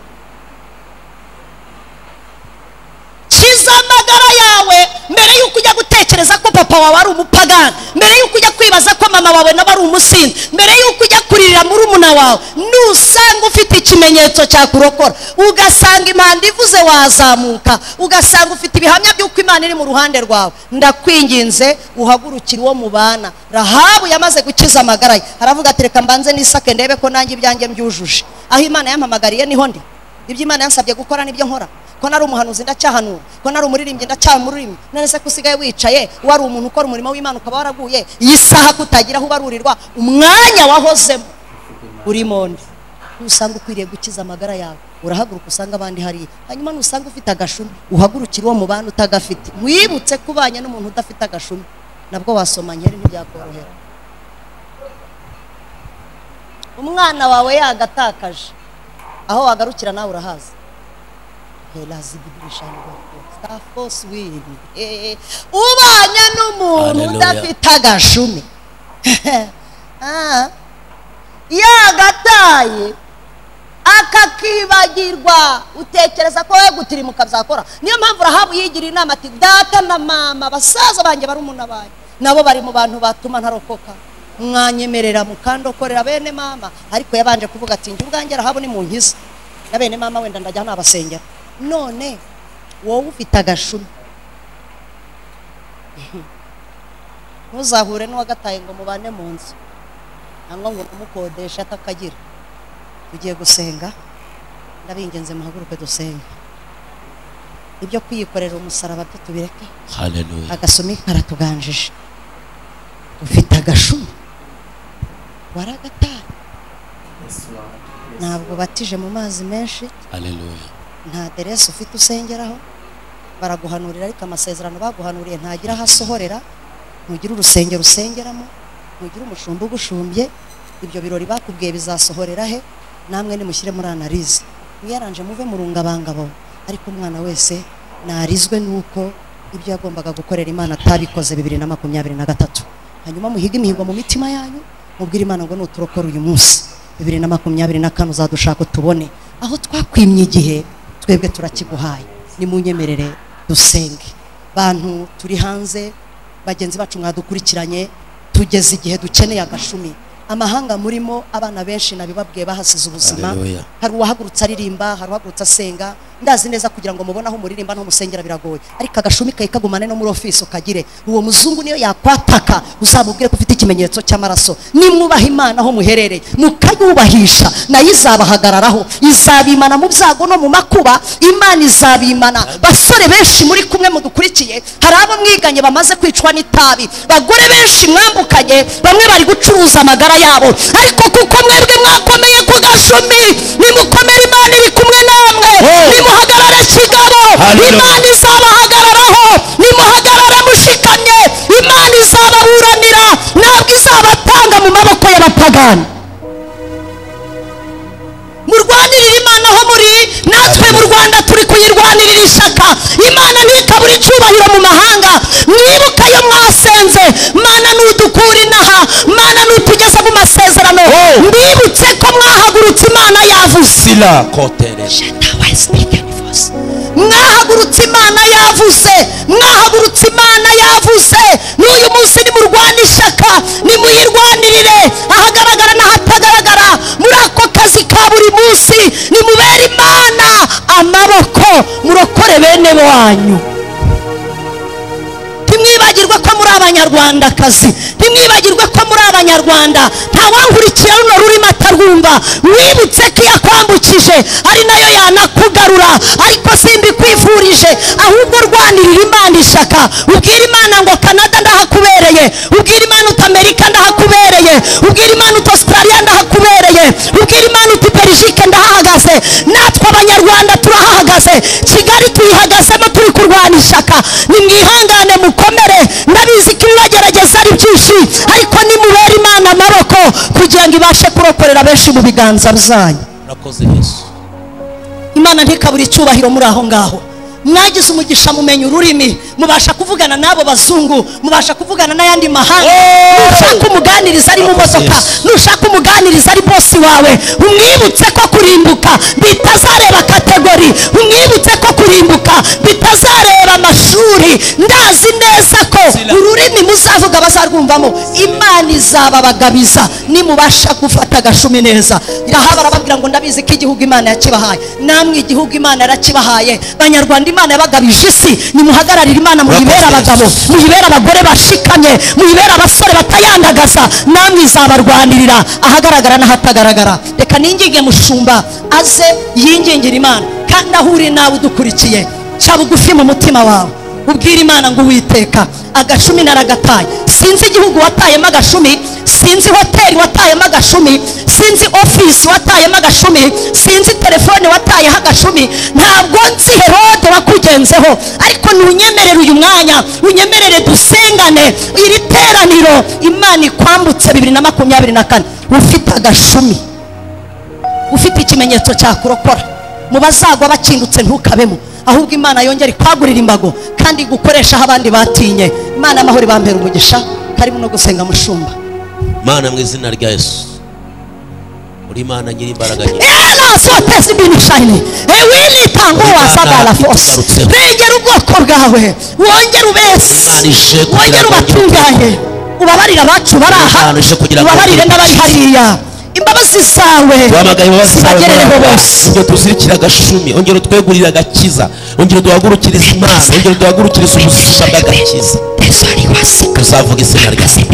kiza amagara yawe mbere y'uko ujya gutekereza ko papa wawe ari umupagani mbere y'uko ujya kwibaza ko mama wawe nawe ari umusinzi mbere y'uko ujya kuririra muri umuna wawe nusanga ufite ikimenyetso cyakurokora ugasanga impanda ivuze wazamuka ugasanga ufite ibihamya by'uko imana iri mu ruhande rwawe ndakwinginze uhagurukire uwo mubana rahabu yamaze gukiza amagara ye aravuga ati reka mbanze n'isake ndebe ko nanjye ibyanjye mbyujuje aho imana yampamagariye niho ndi ibyo imana yansabye gukora nibyo nkora ko nari umuhanuzi ndacyahanura ko nari umuririmbyi ndacyamuririmbyi none se ko usigaye wicaye wari umuntu ukora umurimo w'imana ukaba waraguye iyi saha kutagira aho ubarurirwa umwanya wahozemo urimo ndi nusanga ukwiriye gukiza amagara yawe urahaguruka usanga abandi hariya hanyuma nusanga ufite agashumi uhagurukire uwo mubana utagafite mwibutse ko ubanye n'umuntu udafite agashumi nabwo wasoma nkeri ntibyakorohera umwana wawe yagatakaje aho wagarukira nawe urahazi ubanya n'umuntu
Hallelujah.
udafite agashumi Ah, yagataye akakibagirwa utekereza ko we gutirimuka byakora niyo mpamvu urahabu yigira inama ati data na mama basaza banjye barumuna banjye nabo bari mu bantu batuma ntarokoka mwanyemerera mukandokorera bene mama ariko yabanje kuvuga ati njye ubwanjye rahabu ni mu nkiza na bene mama wenda ndajya nabasengera none wowe ufite agashumi ntuzahure n'uwagataye ngo mubane mu nzu cyangwa ngo umukodeshe atakagira tugiye gusenga ndabingenze muhaguruke dusenge ibyo kwiyikorera umusaraba byo tubireke
Hallelujah.
agasumi karatuganjije ufite agashumi waragataye
Yes, Lord. Yes,
ntabwo batije mu mazi menshi
Hallelujah.
nta deresi ufite usengeraho baraguhanurira ariko amasezerano baguhanuriye ntagira aho asohorera ntugire urusengero usengeramo ntugire umushumba ugushumbye ibyo birori bakubwiye bizasohorera he namwe nimushyire muri analize mwiyaranje muve mu rungabangabo ariko umwana wese narizwe n'uko ibyo yagombaga gukorera imana atabikoze bibiri na makumyabiri na gatatu hanyuma muhige imihigo mu mitima yanyu mubwire imana ngo nuturokora uyu munsi bibiri na makumyabiri na kane uzadushaka utubone aho twakwimye igihe twebwe turakiguhaye nimunyemerere dusenge bantu turi hanze bagenzi bacu mwadukurikiranye tugeze igihe dukeneye agashumi amahanga murimo abana benshi nabibabwiye bahasize ubuzima
Hallelujah.
hari uwahagurutse aririmba hari uwahagurutse asenga ndazi neza kugira ngo mubone aho muririmba n'aho musengera biragoye ariko agashumi kawe kagumane no muri ofisi ukagire uwo muzungu niyo yakwataka uzamubwire ko ufite ikimenyetso cy'amaraso nimwubaha imana aho muherereye mukayubahisha nayo izabahagararaho izabimana mu byago no mu makuba imana izabimana basore benshi muri kumwe mudukurikiye hari abo mwiganye bamaze kwicwa n'itabi bagore benshi mwambukanye bamwe bari gucuruza amagara yabo ariko kuko mwebwe mwakomeye ku gashumi nimukomere imana iri kumwe namwe
Oh.
nimuhagarare kigabo
Hallelujah.
imana izabahagararaho nimuhagarare mushikamye imana izababuranira ntabwo izabatanga mu maboko y'abapagani murwanirire imana aho muri natwe mu rwanda turi kuyirwanirira ishyaka imana ntikabura icyubahiro mu mahanga mwibuke ayo mwasenze mana nudukura inaha mana nutugeza mu masezerano
Oh.
mwibutse ko mwahagurutse imana yavuze
Sila kotere.
mwahagurutse imana yavuze mwahagurutse imana yavuze n'uyu munsi nimurwane ishyaka nimuyirwanirire ahagaragara n'ahatagaragara muri ako kazi ka buri munsi nimubere imana amaboko murokore bene wanyu ntimwibagirwe ko muri abanyarwandakazi ntimwibagirwe ko muri abanyarwanda ntawankurikira runo rurimo atarwumva wibutse ko iyo akwambukije ari nayo yanakugarura ariko simbikwifurije ahubwo rwanirira imana ishyaka ubwira imana ngo kanada ndahakubereye ubwira imana uti amerika ndahakubereye ubwira imana uti australia ndahakubereye ubwira imana uti belgique ndahahagaze natwe abanyarwanda turahahagaze kigali tuyihagazemo turi kurwana ishyaka nimwihangane mukomere ndabizi ko ibibagerageza ari byinshi ariko nimubere imana amaboko kugira ngo ibashe kurokorera benshi mu biganza byanyu
urakoze yesu
imana ntikabura icyubahiro muri aho ngaho mwagize umugisha mumenya ururimi mubasha kuvugana n'abo bazungu mubasha kuvugana n'ayandi mahanga nushaka umuganiriza ari mu modoka nushaka umuganiriza ari bosi wawe umwibutse ko kurimbuka bitazareba kategori umwibutse ko kurimbuka bitazareba amashuri ndazi neza ko ururimi muzavuga bazarwumvamo imana izababagabiza nimubasha gufata agashumi neza aha barababwira ngo ndabizi ko igihugu imana yakibahaye namwe igihugu imana yarakibahaye banyarwanda imana yabagabije isi nimuhagararire imana muyibere abagabo muyibere abagore bashikamye muyibere abasore batayandagaza namwe izabarwanirira ahagaragara n'ahatagaragara reka ninginge mushumba aze yingingire imana kandi aho uri nawe udukurikiye ca bugufi mu mutima wawe ubwira imana ngo uwiteka agashumi naragataye sinzi igihugu watayemo agashumi sinzi hoteli watayemo agashumi sinzi ofisi watayemo agashumi sinzi telefone watayeho agashumi ntabwo nzi herode wakugenzeho ariko ntunyemerere uyu mwanya unyemerere dusengane iri teraniro imana ikwambutse bibiri na makumyabiri na kane ufite agashumi ufite ikimenyetso cyakurokora mu bazagwa bakingutse ntukabemo ahubwo imana yongera ikwagurira imbago kandi gukoresha aho abandi batinye imana amahoro ibambera umugisha karimo no gusenga mushumba
mana mu izina rya yesu uri imana nyiri imbaraga nyinshi
era sotesi ibintu shayini winitanga uwo wasagara fose regera ubwoko bwawe wongere ubese wongere ubatunganye ubabarire abacu bari aha ubabarire n'abari hariya imbabazi zawe
duhamagaye imbabazi zawe
zibagerereho
Mana.
bose
ongera utuzirikire agashumi ongera utwegurire agakiza ongera duhagurukirize imana ongera duhagurukirize ubuzima bw'agakiza tuzavuga izina ryawe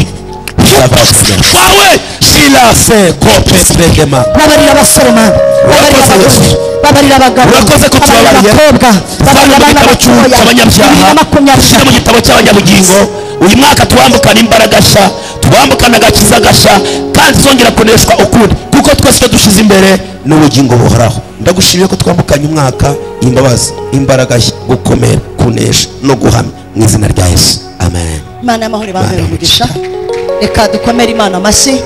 tuzavuga izina ryawe shirase kope tregema
babarira abasore mana babarira
Urakoze,
abagore
Yesu.
babarira abagabo
Urakoze ko
babarira
tubabariye.
abakobwa babarira
Shyira mu
abana batoya bibiri na
gitabo cy'u- cy'abanyabyaha
makumyabiri
ushyire mu gitabo cy'abanyabugingo uyu mwaka tuwambukana imbaraga sha tuwambukana agakiza gasha kandi zongera kuneshwa ukundi kuko twese icyo dushyize imbere ni ubugingo buhoraho ndagushimiye ko twambukanye umwaka imbabazi imbaraga nshya gukomera kunesha no guhamya mu izina rya yesu amen
imana y'amahoro ibambere umugisha reka dukomere imana amashyi